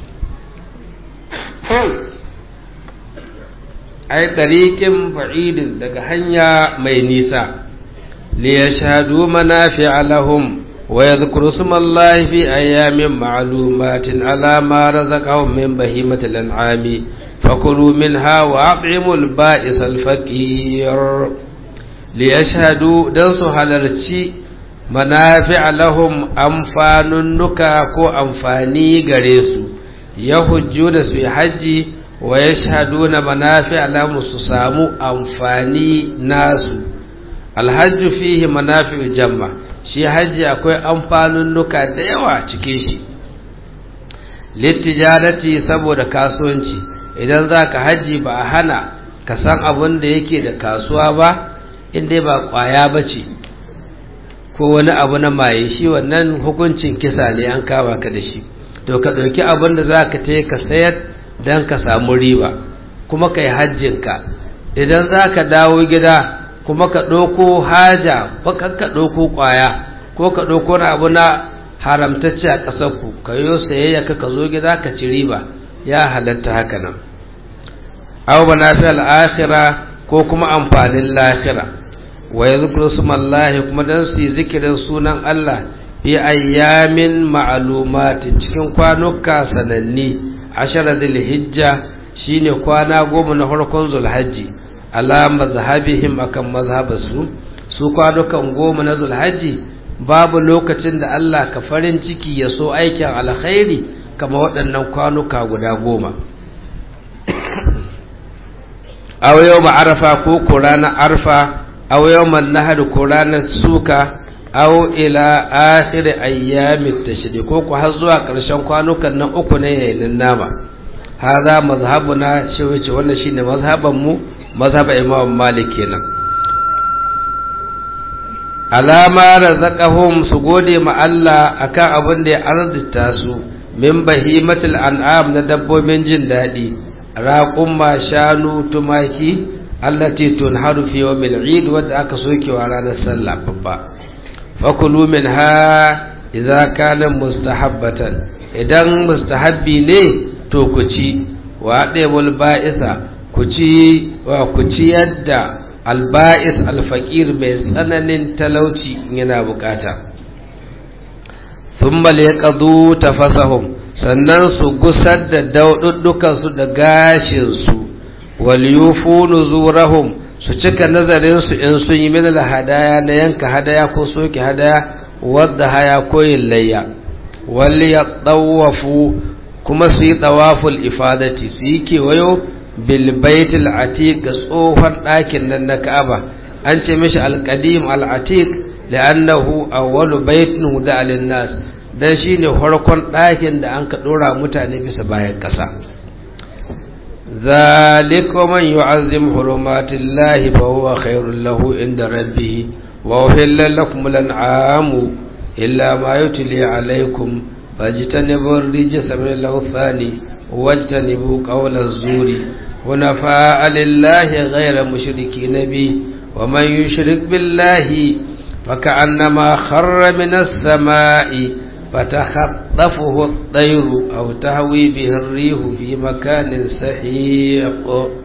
ai ɗariƙin fa'idin daga hanya mai nisa liyashhadu manafi'a lahum wa yadhkuru smallahi fi ayyamin ma'lumatin ala ma razaqahum min bahimatil an'ami fakulu minha wa at'imul ba'is al-faqir liyashhadu dan su halarci manafi'a lahum amfanunnuka ko amfani gare su ya hujju da su haji wa yashhaduna manafi'a lahum su samu amfani nasu alhajju fihi manafi'u jamma shi haji akwai amfanunnuka da yawa cikin shi littijarati saboda kasuwanci idan za ka haji ba a hana ka san abin da yake da kasuwa ba inda ba kwaya ba ce ko wani abu na maye shi wannan hukuncin kisa ne an kama ka da shi to ka ɗauki abin da za ka ta ka sayar don ka samu riba kuma ka yi hajjinka idan za ka dawo gida kuma ka ɗauko haja ko ka ɗauko kwaya ko ka ɗauko na abu na haramtacce a ƙasarku ka yi sayayya ka zo gida ka ci riba ya halatta haka nan aw manafi al-akhirah ko kuma amfanin lahira wa yadhkuru smallahi kuma dan su zikirin sunan Allah fi ayyamin ma'lumatin cikin kwanuka sananni ashara hijja shine kwana goma na farkon zulhajji ala mazhabihim akan mazhabasu su kwanukan goma na zulhajji babu lokacin da Allah ka farin ciki ya so aikin alkhairi kama waɗannan kwanuka guda goma aw yau arafa ko ko ranar arfa aw yau nahar ko ranar suka aw ila akhir ayyamit tashrik ko ko har zuwa ƙarshen kwanukan nan uku ne yayin nama hadha mazhabuna shi wace wannan shine mazhaban mu mazhaba imam malik kenan alama razaqahum su gode ma Allah akan abin da ya arzita su min bahimatul an'am na dabbobin jin daɗi raƙumma shanu tumaki allati tunharu fi yawmil eid wadda aka soke wa ranar sallah babba fakulu minha idza kana mustahabbatan idan mustahabbi ne to ku ci wa ɗebul ba'isa ku ci wa ku ci yadda alba'is alfaƙir mai tsananin talauci yana bukata sun malekadu tafasahum sannan su gusar da daududdukansu da gashinsu waliyufu nuzurahum su cika nazarinsu in sun yi min hadaya na yanka hadaya ko soke hadaya wadda haya koyin layya wali ya tsawafu kuma su yi tsawaful ifadati su yi kewayo bilbaitul atiq ga tsohon ɗakin nan na ka'aba an ce mishi alƙadim al'atiq li'annahu awwalu baitin huda nas dan shine farkon ɗakin da an ka ɗora mutane bisa bayan ƙasa zalika man yu'azzim hurumatillahi fa huwa khairul lahu inda rabbih wa uhilla lakum al-an'amu illa ma yutli alaykum fajtanibu ar-rijsa min al-awthani wajtanibu qawla az-zuri حنفاء لله غير مشركين به ومن يشرك بالله فكأنما خر من السماء فتخطفه الطير أو تهوي به الريح في مكان سحيق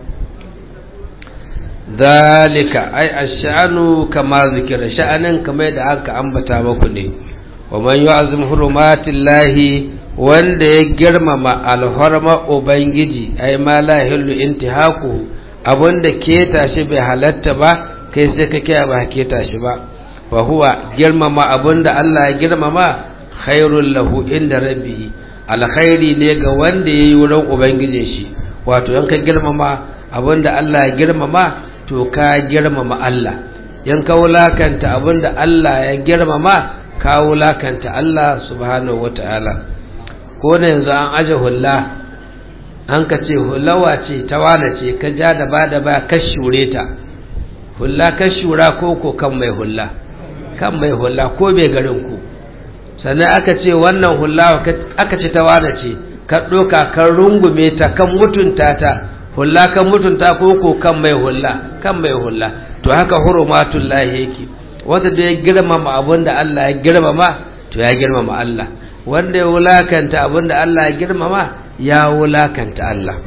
ذلك أي الشأن كما ذكر شأن كما يدعك أنبتا مكني ومن يعظم حرمات الله wanda ya girmama alhorma ubangiji ai ma la hillu intihaku abinda keta shi bai halatta ba kai sai ka kiya ba keta shi ba fa huwa girmama abinda Allah ya girmama khairul lahu inda rabbi alkhairi ne ga wanda yayi wurin ubangijin shi wato yan ka girmama abinda Allah ya girmama to ka girmama Allah yan ka wulakanta abinda Allah ya girmama ka wulakanta Allah subhanahu wataala ko da yanzu an aje hulla an ka ce hulawa ce ta wane ce ka ja da ba da ba ka shure ta hulla ka shura ko ko kan mai hulla kan mai hulla ko bai garin ku sannan aka ce wannan hulla aka ce ta wane ce ka ɗoka kan rungume ta kan mutunta ta hulla kan mutunta ko ko kan mai hulla kan mai hulla to haka hurumatullahi yake wanda da ya girmama abin da Allah ya girmama to ya girmama Allah wanda ya wulakanta abinda Allah ya girmama ya wulakanta Allah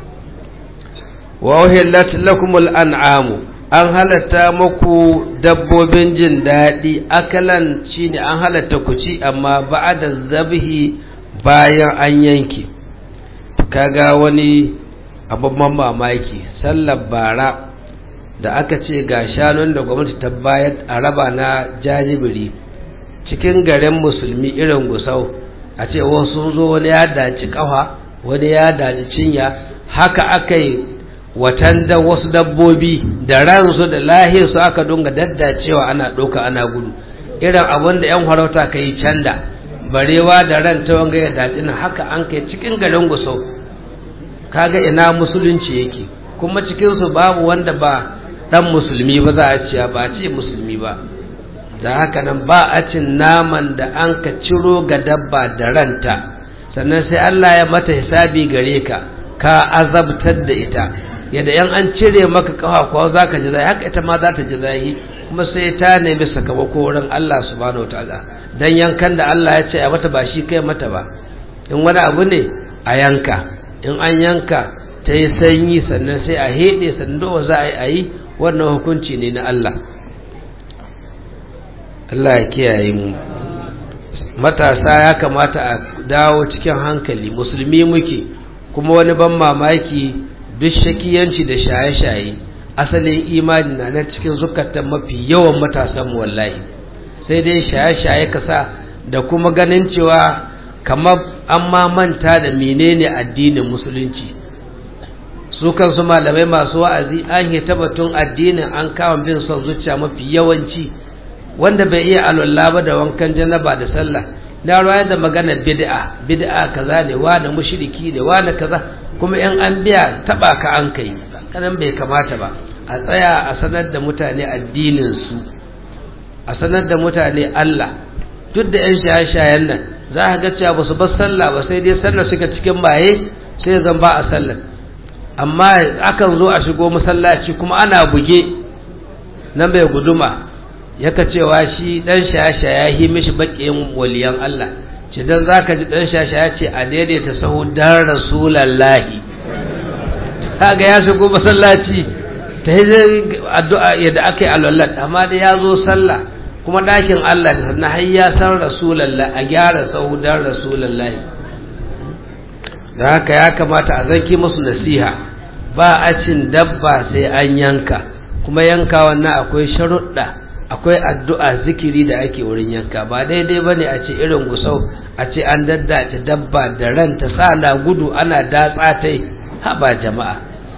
wa uhillat lakumul an'amu an halatta muku dabbobin jin daɗi akalan shine an halatta ku ci amma ba'da zabhi bayan an yanke kaga wani abubban mamaki sallar bara da aka ce ga shanun da gwamnati ta bayar a raba na jajibiri cikin garin musulmi irin gusau a ce wasu sun zo wani ya daci kafa wani ya daci cinya haka aka yi watan da wasu dabbobi da ransu da lahirsu aka dunga daddacewa ana ɗauka ana gudu irin abin da 'yan farauta ka yi canda barewa da ran ta wanga ya daci na haka an kai cikin garin gusau kaga ina musulunci yake kuma cikinsu babu wanda ba dan musulmi ba za a ce ba a ce musulmi ba da haka nan ba a cin naman da an ka ciro ga dabba da ranta sannan sai Allah ya mata hisabi gare ka ka azabtar da ita yadda yan an cire maka kafa ko za ka ji zai haka ita ma za ta ji zai kuma sai ta nemi sakamako wurin Allah subhanahu wataala dan yankan da Allah ya ce a mata ba shi kai mata ba in wani abu ne a yanka in an yanka ta yi sanyi sannan sai a heɗe sannan za a yi wannan hukunci ne na Allah Allah ya kiyaye mu matasa ya kamata a dawo cikin hankali musulmi muke kuma wani ban mamaki duk shakiyanci da shaye-shaye asalin imani na na cikin zukatan mafi yawan matasan wallahi sai dai shaye-shaye kasa da kuma ganin cewa kamar an ma manta da menene addinin musulunci su kansu malamai masu wa'azi an yi tabbatun addinin an kama bin son zuciya mafi yawanci wanda bai iya alwala ba da wankan janaba da sallah na ruwa da magana bid'a bid'a kaza ne wani mushriki ne wani kaza kuma in an biya taba ka an kai kanan bai kamata ba a tsaya a sanar da mutane addinin su a sanar da mutane Allah duk da yan shaye-shayen nan za a ga cewa ba su bar sallah ba sai dai sallar suka cikin baye sai zan ba a sallar amma akan zo a shigo masallaci kuma ana buge nan bai guduma yaka cewa shi dan shasha ya yi mishi baƙin waliyan Allah ce dan zaka ji dan shasha ya ce a daidaita sahu dan rasulallahi kaga ya shigo masallaci ta yi addu'a yadda aka yi alwallat amma da ya zo sallah kuma ɗakin Allah da sannan har ya san rasulallahi a gyara sahu dan rasulallahi da haka ya kamata a zanki musu nasiha ba a cin dabba sai an yanka kuma yanka wannan akwai sharuɗa akwai addu'a zikiri da ake wurin yanka ba daidai bane a ce irin gusau a ce an daddace dabba da ranta sa na gudu ana datsa ta haba jama'a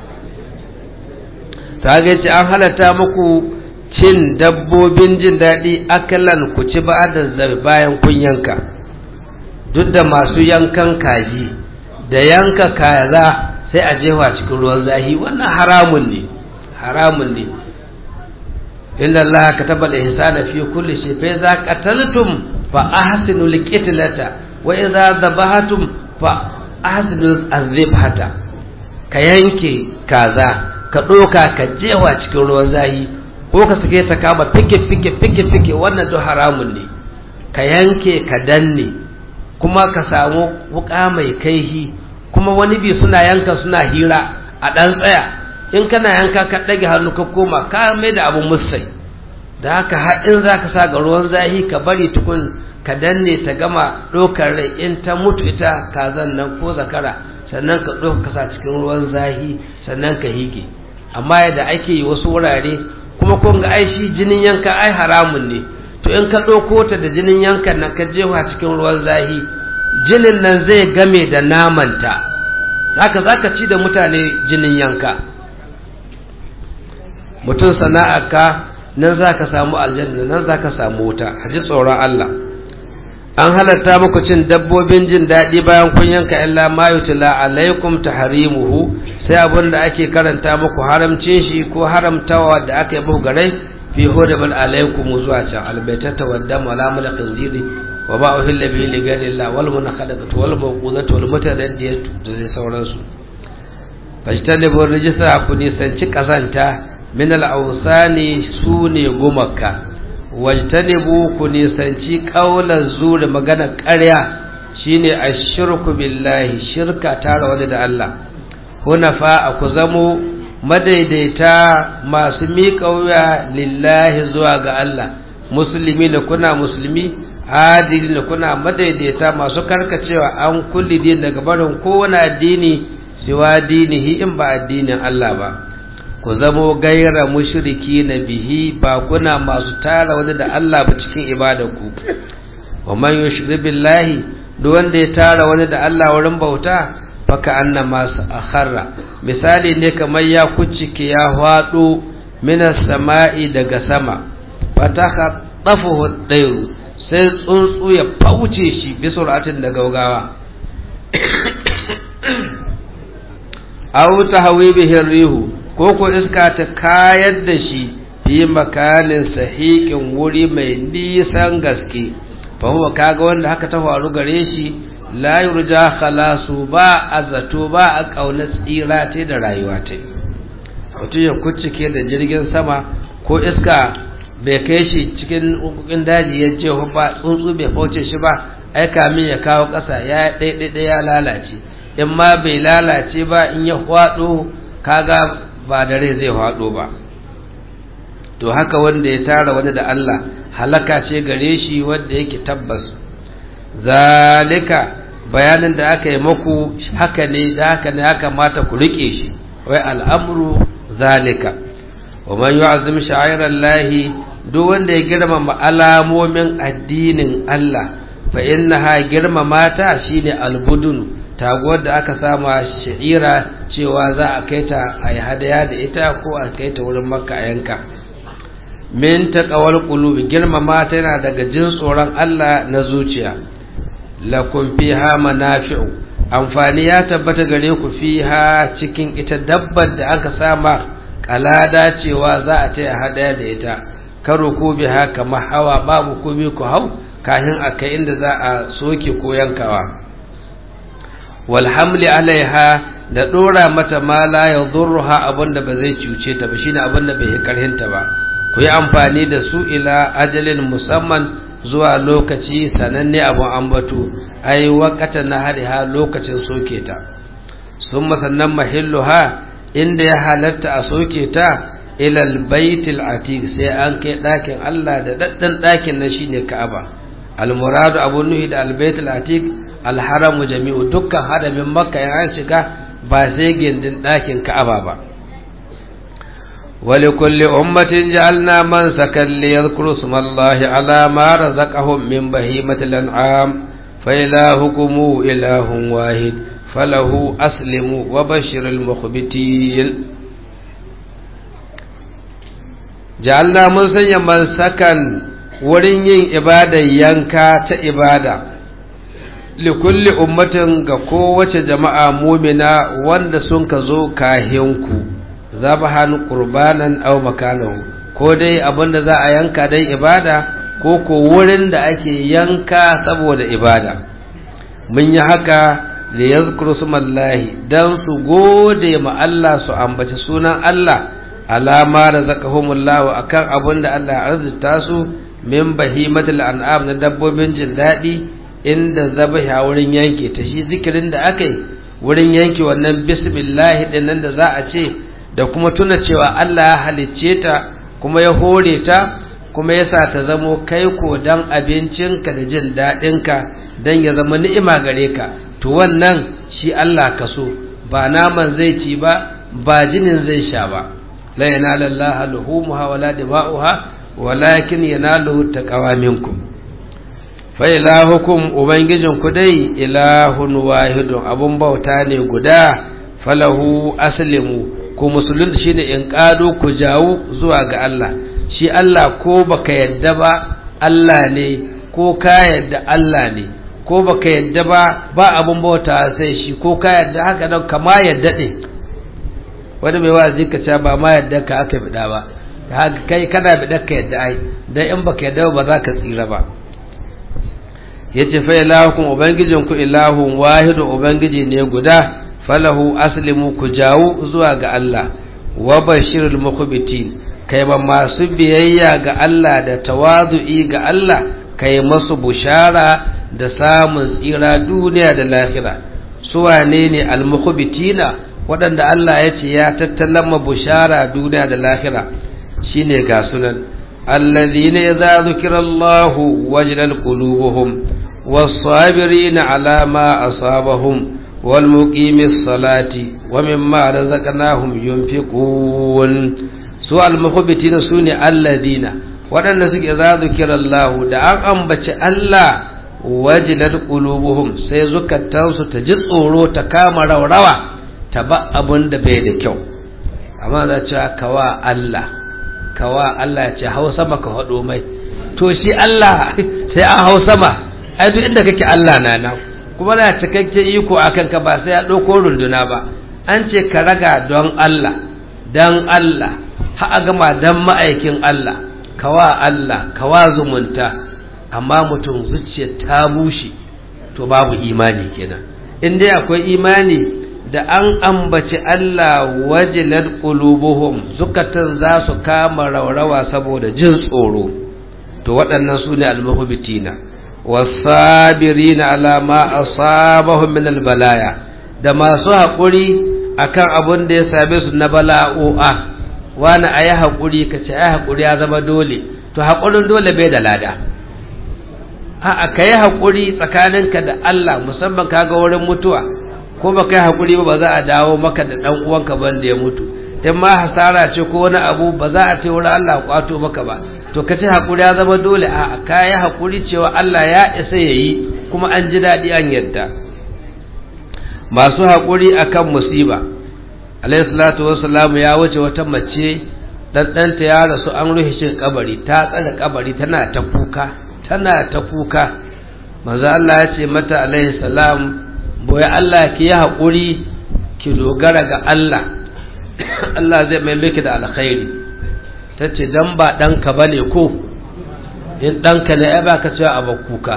ta ga ce an halatta muku cin dabbobin jin daɗi akalan ku ci ba da bayan kun yanka duk da masu yankan kaji da yanka kaza sai a jefa cikin ruwan zahi wannan haramun ne haramun ne inna Allah kataba al-ihsana fi kulli shay fa idza qataltum fa ahsinu al-qitlata wa idza dhabahatum fa ahsinu az-zibhata ka yanke kaza ka doka ka jewa cikin ruwan zahi ko ka sake ta kama fike fike fike fike wannan to haramun ne ka yanke ka danne kuma ka samu wuka mai kaihi kuma wani bi suna yanka suna hira a dan tsaya in kana yanka ka ɗage hannu ka koma ka mai da abun musai da haka haɗin za ka sa ga ruwan zahi ka bari tukun ka danne ta gama ɗaukar rai in ta mutu ita kazan nan ko zakara sannan ka ɗauka kasa cikin ruwan zahi sannan ka hige amma yadda ake yi wasu wurare kuma kun ga ai shi jinin yanka ai haramun ne to in ka ɗauko ta da jinin yankan nan ka jefa cikin ruwan zahi jinin nan zai game da namanta haka za ka ci da mutane jinin yanka mutum sana'arka nan za ka samu aljanna nan za ka samu wuta haji tsoron Allah an halatta muku cin dabbobin jin daɗi bayan kun yanka illa ma yutla alaikum tahrimuhu sai abin da ake karanta muku haramcin shi ko haramtawa da aka yi muku gare fi hudabal alaikum zuwa can albaitata wa dam wala mala khinziri wa ba uhilla bihi li ghayri Allah wal munakhadatatu wal mawqudatu wal mutaraddiyatu da sai sauransu fajtanibu rijsa ku nisanci kazanta min al'ausani su ne gumaka wajtanibu ku nisanci ƙaunar zuri magana ƙarya shine a shirku billahi shirka tara wani da Allah hunafa a ku zamo madaidaita masu miƙa wuya lillahi zuwa ga Allah musulmi da kuna musulmi adili da kuna madaidaita masu karkacewa an kulli din daga barin kowane addini siwa dinihi in ba addinin Allah ba ku zamo gaira mushriki na bihi ba kuna masu tara wani da Allah ba cikin ibadarku wa man yushri billahi duk wanda ya tara wani da Allah wurin bauta faka anna masu akharra misali ne kamar ya kucike ya hwado minas sama'i daga sama fataka tafuhu dairu sai tsuntsu ya fauce shi bi suratin da gaugawa aw tahwi bihi rihu ko ko iska ta kayar da shi fi makanin sahiƙin wuri mai nisan gaske fa huwa kaga wanda haka ta faru gare shi la yurja khalasu ba a zato ba a kauna tsira ta da rayuwa ta mutum ya kuccike da jirgin sama ko iska bai kai shi cikin hukukin daji ya ce ba tsuntsu bai fauce shi ba ai kamin ya kawo ƙasa ya ɗaiɗaiɗai ya lalace in ma bai lalace ba in ya hwado kaga ba da rai zai hwado ba to haka wanda ya tara wani da Allah halaka ce gare shi wanda yake tabbas zalika bayanin da aka yi maku haka ne da haka ne haka mata ku rike shi wai al'amru zalika wa man yu'azzim sha'irallahi duk wanda ya girmama alamomin addinin Allah fa innaha girmama ta shine albudun taguwar da aka sama sha'ira cewa za a kai ta a yi hadaya da ita ko a kai ta wurin makka a yanka min taqawal qulubi girmama ta yana daga jin tsoron Allah na zuciya lakum fiha manafi'u amfani ya tabbata gare ku fiha cikin ita dabbar da aka sama kalada cewa za a taya hadaya da ita karo ko biha kamar hawa babu komai ku hau kafin a kai inda za a soke ko yankawa wal hamli alaiha da dora mata ma la yadurruha abinda ba zai cuce ta ba shine abinda bai karhinta ba ku yi amfani da su ila ajalin musamman zuwa lokaci sananne abun ambato ai wakata na hariha lokacin soke ta sun sannan mahilluha inda ya halatta a soke ta ilal baitul atiq sai an kai ɗakin Allah da daddan ɗakin nan shine Ka'aba al-muradu abu nuhi da al-baitul atiq al-haramu jami'u dukkan haramin makka ya shiga ba sai gindin ɗakin Ka'aba ba ولكل أمة جعلنا منسكا ليذكروا اسم الله على ما رزقهم من بهيمة الأنعام فإلهكم إله واحد فله أسلموا وبشر المخبتين جعلنا منسكا منسكا wurin yin ibadar yanka ta ibada likulli ummatin ga kowace jama'a mumina wanda sun ka zo kahinku zabahan qurbanan aw makanahu ko dai abinda za a yanka dan ibada ko ko wurin da ake yanka saboda ibada mun yi haka li yazkuru smallahi dan su gode ma Allah su ambaci sunan Allah alama razaqahumullahu akan abinda Allah ya arzuta su min bahimatul an'am na dabbobin jin daɗi inda zabaha wurin yanke ta shi zikirin da aka yi wurin yanke wannan bismillah din nan da za a ce da kuma tuna cewa Allah ya halicce ta kuma ya hore ta kuma ya sa ta zamo kai ko dan abincinka da jin daɗinka dan ya zama ni'ima gare ka to wannan shi Allah ka so ba naman zai ci ba ba jinin zai sha ba la yanala Allah luhumuha wala dima'uha walakin yanaluhu taqwa minkum fa ilahukum ubangijin ku dai ilahun wahidun abun bauta ne guda falahu aslimu ku musulun shine in kado ku jawo zuwa ga Allah shi Allah ko baka yadda ba Allah ne ko ka yadda Allah ne ko baka yadda ba ba abun bauta sai shi ko ka yadda haka nan kama yadda ne wani mai wazi ka ce ba ma yadda ka aka bida ba kai kana bida ka yadda ai dan in baka yadda ba za ka tsira ba yace fa ilahukum ubangijinku ilahun wahidu ubangiji ne guda falahu aslimu ku jawo zuwa ga Allah wa bashirul mukhbitin kai ba masu biyayya ga Allah da tawazu'i ga Allah kai masu bushara da samun tsira duniya da lahira su wane ne al-mukhbitina waɗanda Allah ya ce ya tattalama bushara duniya da lahira shine ga sunan alladhina idza zukira Allahu wajilat qulubuhum was-sabirin ala ma asabahum والمقيم الصلاة ومما رزقناهم ينفقون سوى المخبتين سوني الذين waɗanda suke za zukira Allah da an ambaci Allah wajilar qulubuhum sai zukatansu ta ji tsoro ta kama raurawa ta ba abin da bai da kyau amma za ce kawa Allah kawa Allah ce hau sama ka haɗo mai to shi Allah sai an hau sama ai duk inda kake Allah na nan kuma na cikakken iko a kanka ba sai ya ɗauko runduna ba an ce ka raga don Allah don Allah ha gama don ma'aikin Allah kawa Allah kawa zumunta amma mutum zuciya ta bushe to babu imani kenan in dai akwai imani da an ambaci Allah wajilar qulubuhum zukatan za su kama raurawa saboda jin tsoro to waɗannan su ne almuhbitina والصابرين على ما أصابهم من البلايا da masu haƙuri akan abin da ya same su na bala'o'a wani a yi haƙuri ka ce ai haƙuri ya zama dole to haƙurin dole bai da lada a ka yi haƙuri tsakaninka da Allah musamman ka ga wurin mutuwa ko ba ka yi haƙuri ba ba za a dawo maka da ɗan uwanka ban da ya mutu in ma hasara ce ko wani abu ba za a ce wurin Allah kwato maka ba to ka ce haƙuri ya zama dole a ka yi haƙuri cewa Allah ya isa ya yi kuma an ji daɗi an yadda masu haƙuri akan musiba alayhi salatu wassalamu ya wuce wata mace ɗanɗanta ya rasu an rufe shi kabari ta tsare kabari tana ta kuka tana ta kuka manzo Allah ya ce mata alayhi salam boye Allah ki yi haƙuri ki dogara ga Allah Allah zai mai miki da alkhairi ta ce dan ba ɗanka ba ne ko in ɗanka ne ya baka cewa a kuka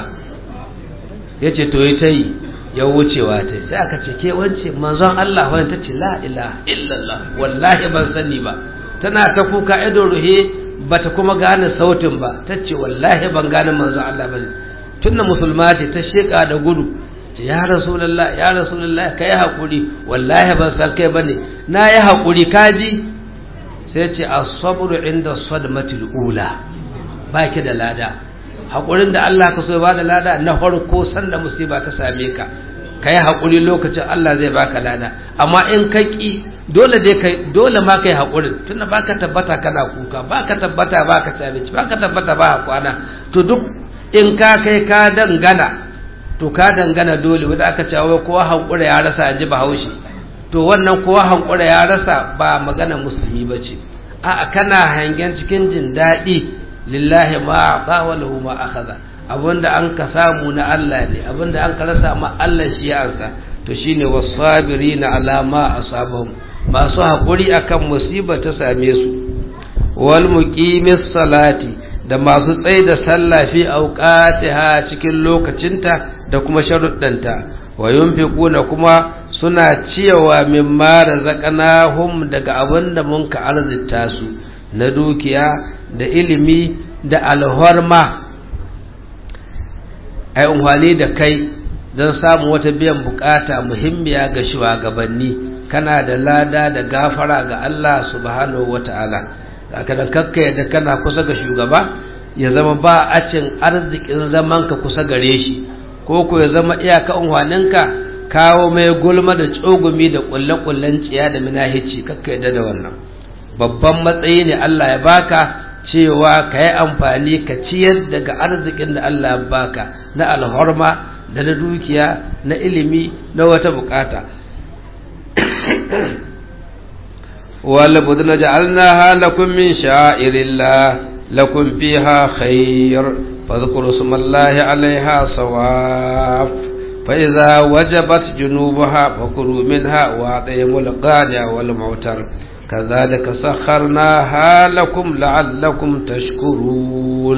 ya ce to yi ta yi ya wucewa ta sai aka ce ke wance manzon Allah wani ta ce la ilaha illallah wallahi ban sani ba tana ta kuka ido ruhe bata kuma gane sautin ba ta ce wallahi ban gane manzon Allah ba tunda musulma ce ta sheka da gudu ya rasulullah ya rasulullah kai hakuri wallahi ban san kai bane na yi hakuri kaji sai ce as-sabru inda sadmatil ula baki da lada haƙurin da Allah ka so ba da lada na farko sanda musiba ta same ka ka yi haƙuri lokacin Allah zai baka lada amma in ka ƙi dole dai kai dole ma kai haƙurin tunda baka tabbata kana kuka baka tabbata baka ci abinci baka tabbata ba kwana to duk in ka kai ka dangana to ka dangana dole wanda aka ce wai kowa hankura ya rasa ji bahaushe to wannan kowa hankura ya rasa ba magana musulmi ba ce a'a kana hangen cikin jin daɗi lillahi ma ata wa lahu ma akhadha abinda an ka samu na Allah ne abinda an ka rasa ma Allah shi ya ansa to shine wasabirina ala ma asabahum masu hakuri akan musiba ta same su wal muqimis salati da masu tsaye da sallah fi auqatiha cikin lokacinta da kuma sharuddanta wa yunfiquna kuma suna ciyawa mimma razaqnahum daga abinda mun ka arzita su na dukiya da ilimi da alhorma ai unhwani da kai don samun wata biyan bukata muhimmiya ga shugabanni kana da lada da gafara ga Allah subhanahu wata'ala haka da kakka yadda kana kusa ga shugaba ya zama ba a cin arzikin zaman ka kusa gare shi ko ko ya zama iyaka unhwaninka kawo mai gulma da tsogumi da kulle-kullen ciya da minahici kakka yadda da wannan babban matsayi ne Allah ya baka cewa ka yi amfani ka ciyar daga arzikin da Allah ya baka na alhorma da na dukiya na ilimi na wata bukata wala budna ja'alnaha lakum min sha'irillah lakum fiha khair fadhkuru smallahi 'alayha sawaf fa idza wajabat junubaha fakulu minha wa atayimul qani'a wal mu'tar كذلك سخرناها لكم لعلكم تشكرون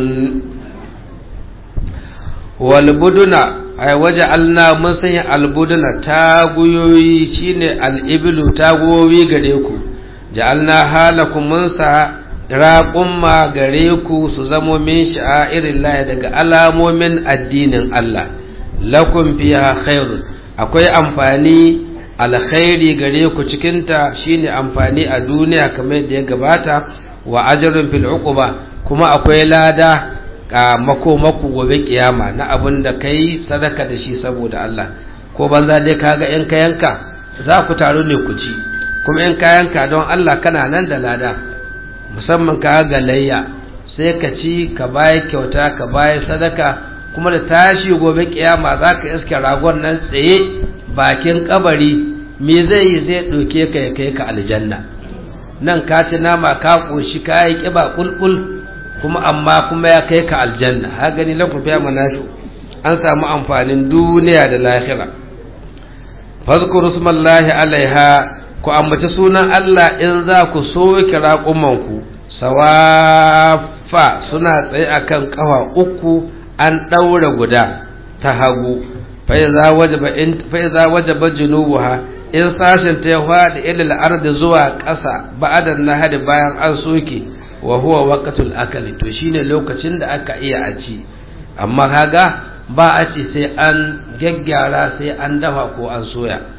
والبدن أي وجعلنا مسيح البدن تاغيوي شيني الإبل تاغوي غريكو جعلناها لكم منسى raƙumma gare ku su zamo min sha'irin lahi daga alamomin addinin Allah lakum fiha khairun akwai amfani alkhairi gare ku cikinta shine amfani a duniya kamar da ya gabata wa ajrun fil uquba kuma akwai lada a makomaku gobe kiyama na abin da kai sadaka da shi saboda Allah ko banza dai kaga in ka yanka za ku taru ne ku ci kuma in ka yanka don Allah kana nan da lada musamman ka ga layya sai ka ci ka bayi kyauta ka bayi sadaka kuma da tashi gobe kiyama za ka iske ragon nan tsaye bakin kabari me zai yi zai ɗauke ka ya kai ka aljanna nan ka ci nama ka ƙoshi ka yi ƙiba ƙulƙul kuma amma kuma ya kai ka aljanna ha gani lafi fiya manafi an samu amfanin duniya da lahira fazkuru smallahi alaiha ku ambaci sunan Allah in za ku so kira ku sawafa suna tsaye akan kafa uku an ɗaura guda ta hagu fa'iza wajaba junubuha in sashen ta ya faɗi ilil ardi zuwa ƙasa ba'adan nahari bayan an soke wa huwa waqtul akali to shine lokacin da aka iya a ci amma kaga ba a ci sai an gaggyara sai an dafa ko an soya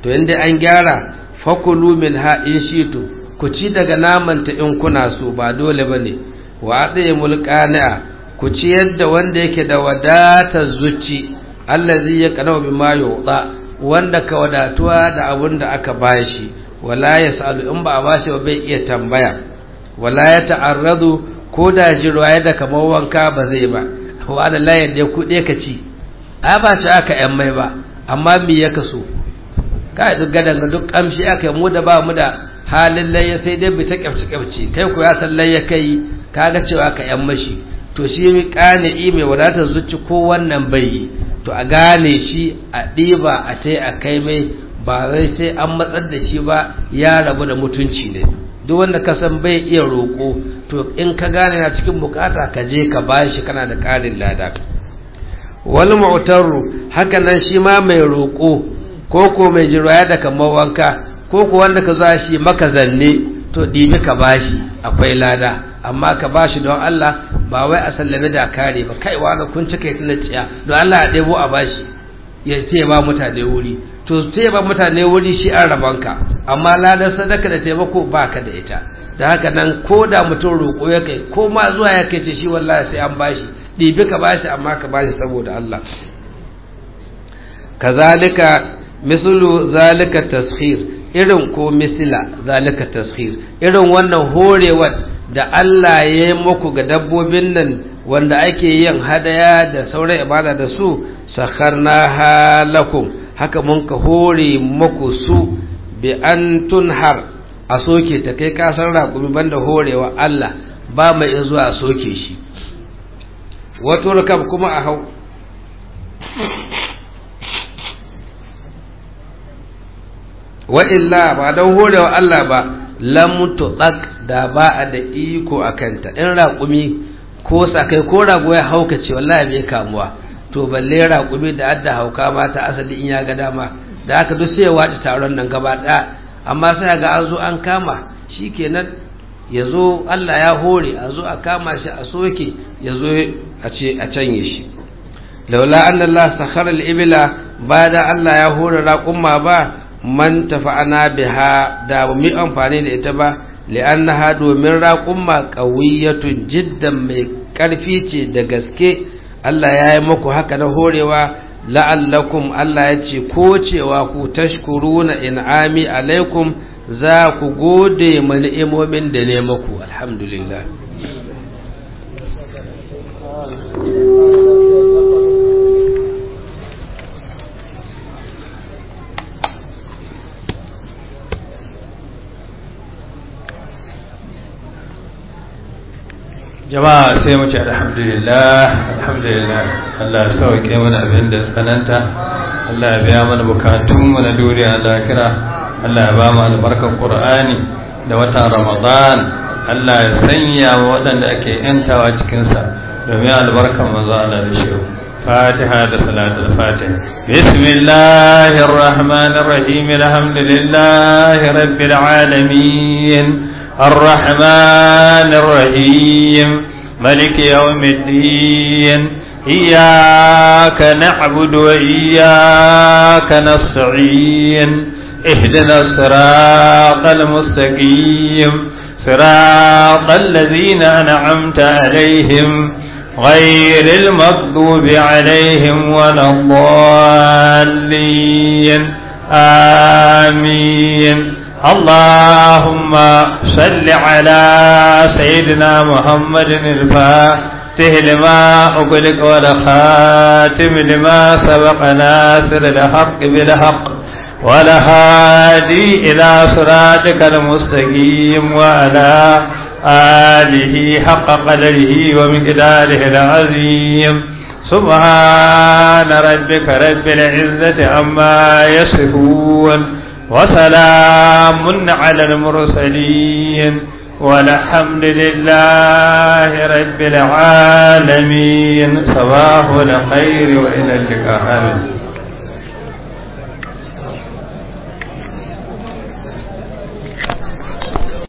to inda an gyara fakulu min ha in shitu ku ci daga namanta in kuna so ba dole bane wa adaye mulqani'a ku ci yadda wanda yake da wadatar zuci allazi ya kana bima yuda wanda ka wadatuwa da abun da aka bashi wala yasalu in ba a bashi ba bai iya tambaya wala ya ta'arradu ko da jirwaye da kamar wanka ba zai ba wa da la yadda kuɗe ka ci a ba shi aka yan mai ba amma me ya kaso ka duk gadan duk kamshi aka yi mu da ba mu da halin layya sai dai bi ta kyafci kyafci kai ku ya san layya kai kaga cewa ka yan mashi to shi mi kane mai wadatar zuci ko wannan bai yi to a gane shi a ɗiba a tai a kai mai ba wai sai an matsar da shi ba ya rabu da mutunci ne duk wanda ka san bai iya roƙo to in ka gane na cikin bukata ka je ka bashi kana da ƙarin lada wal mu'taru haka nan shi ma mai roƙo ko ko mai jiraya da kamar wanka ko ko wanda ka za shi maka zanne to ɗibi ka bashi akwai lada amma ka bashi don Allah ba wai a sallame da kare ba kai wani kun cika yi tunaciya don Allah ya ɗebo a bashi ya ce ba mutane wuri to sai ba mutane wuri shi an rabanka amma ladar sadaka da taimako baka da ita da haka nan ko da mutum roƙo ya kai ko ma zuwa ya kai ce shi wallahi sai an bashi ɗibi ka bashi amma ka bashi saboda Allah kazalika mislu zalika taskhir irin ko misila zalika taskhir irin wannan horewar da Allah ya yi muku ga dabbobin nan wanda ake yin hadaya da sauran ibada da su sakharna halakum haka mun ka hore muku su bi an tunhar a soke ta kai kasar raƙumi banda horewa Allah ba mai zuwa a soke shi wato rakab kuma a hau wa illa ba don horewa Allah ba lam tuɗak da ba a da iko a kanta in raƙumi ko sakai ko rago ya hauka ce wallahi bai kamuwa to balle raƙumi da adda hauka ma ta asali in ya ga dama da aka duk sai ya wace taron nan gaba ɗaya amma sai ga an zo an kama shikenan ya zo Allah ya hore a zo a kama shi a soke ya zo a ce a canye shi laula anna Allah sakhara al-ibla ba da Allah ya hore raƙumma ba man tafa'ana biha da ba mu amfani da ita ba li'annaha domin raƙumma qawiyatun jiddan mai ƙarfi ce da gaske Allah ya yi muku haka na horewa la'allakum Allah ya ce ko cewa ku tashkuruna in'ami alaikum za ku gode ma ni'imomin da ne muku alhamdulillah jama'a sai mu ce alhamdulillah alhamdulillah Allah ya sauke mana abin da tsananta Allah ya biya mana bukatun mu na duniya lahira Allah ya ba mu albarkar Qur'ani da watan Ramadan Allah ya sanya wa waɗanda ake yantawa cikin sa domin albarkar manzo Allah da shi فاتحة صلاة الفاتحة بسم الله الرحمن الرحيم الحمد لله رب العالمين الرحمن الرحيم ملك يوم الدين إياك نعبد وإياك نستعين اهدنا الصراط المستقيم صراط الذين أنعمت عليهم غير المغضوب عليهم ولا الضالين آمين اللهم صل على سيدنا محمد الفاتح لما أغلق والخاتم لما سبق ناصر الحق بالحق ولهادي إلى صراطك المستقيم وعلى آله حق قدره ومقداره العظيم سبحان ربك رب العزة عما يصفون وسلام على المرسلين والحمد لله رب العالمين صباح الخير وإلى اللقاء آمين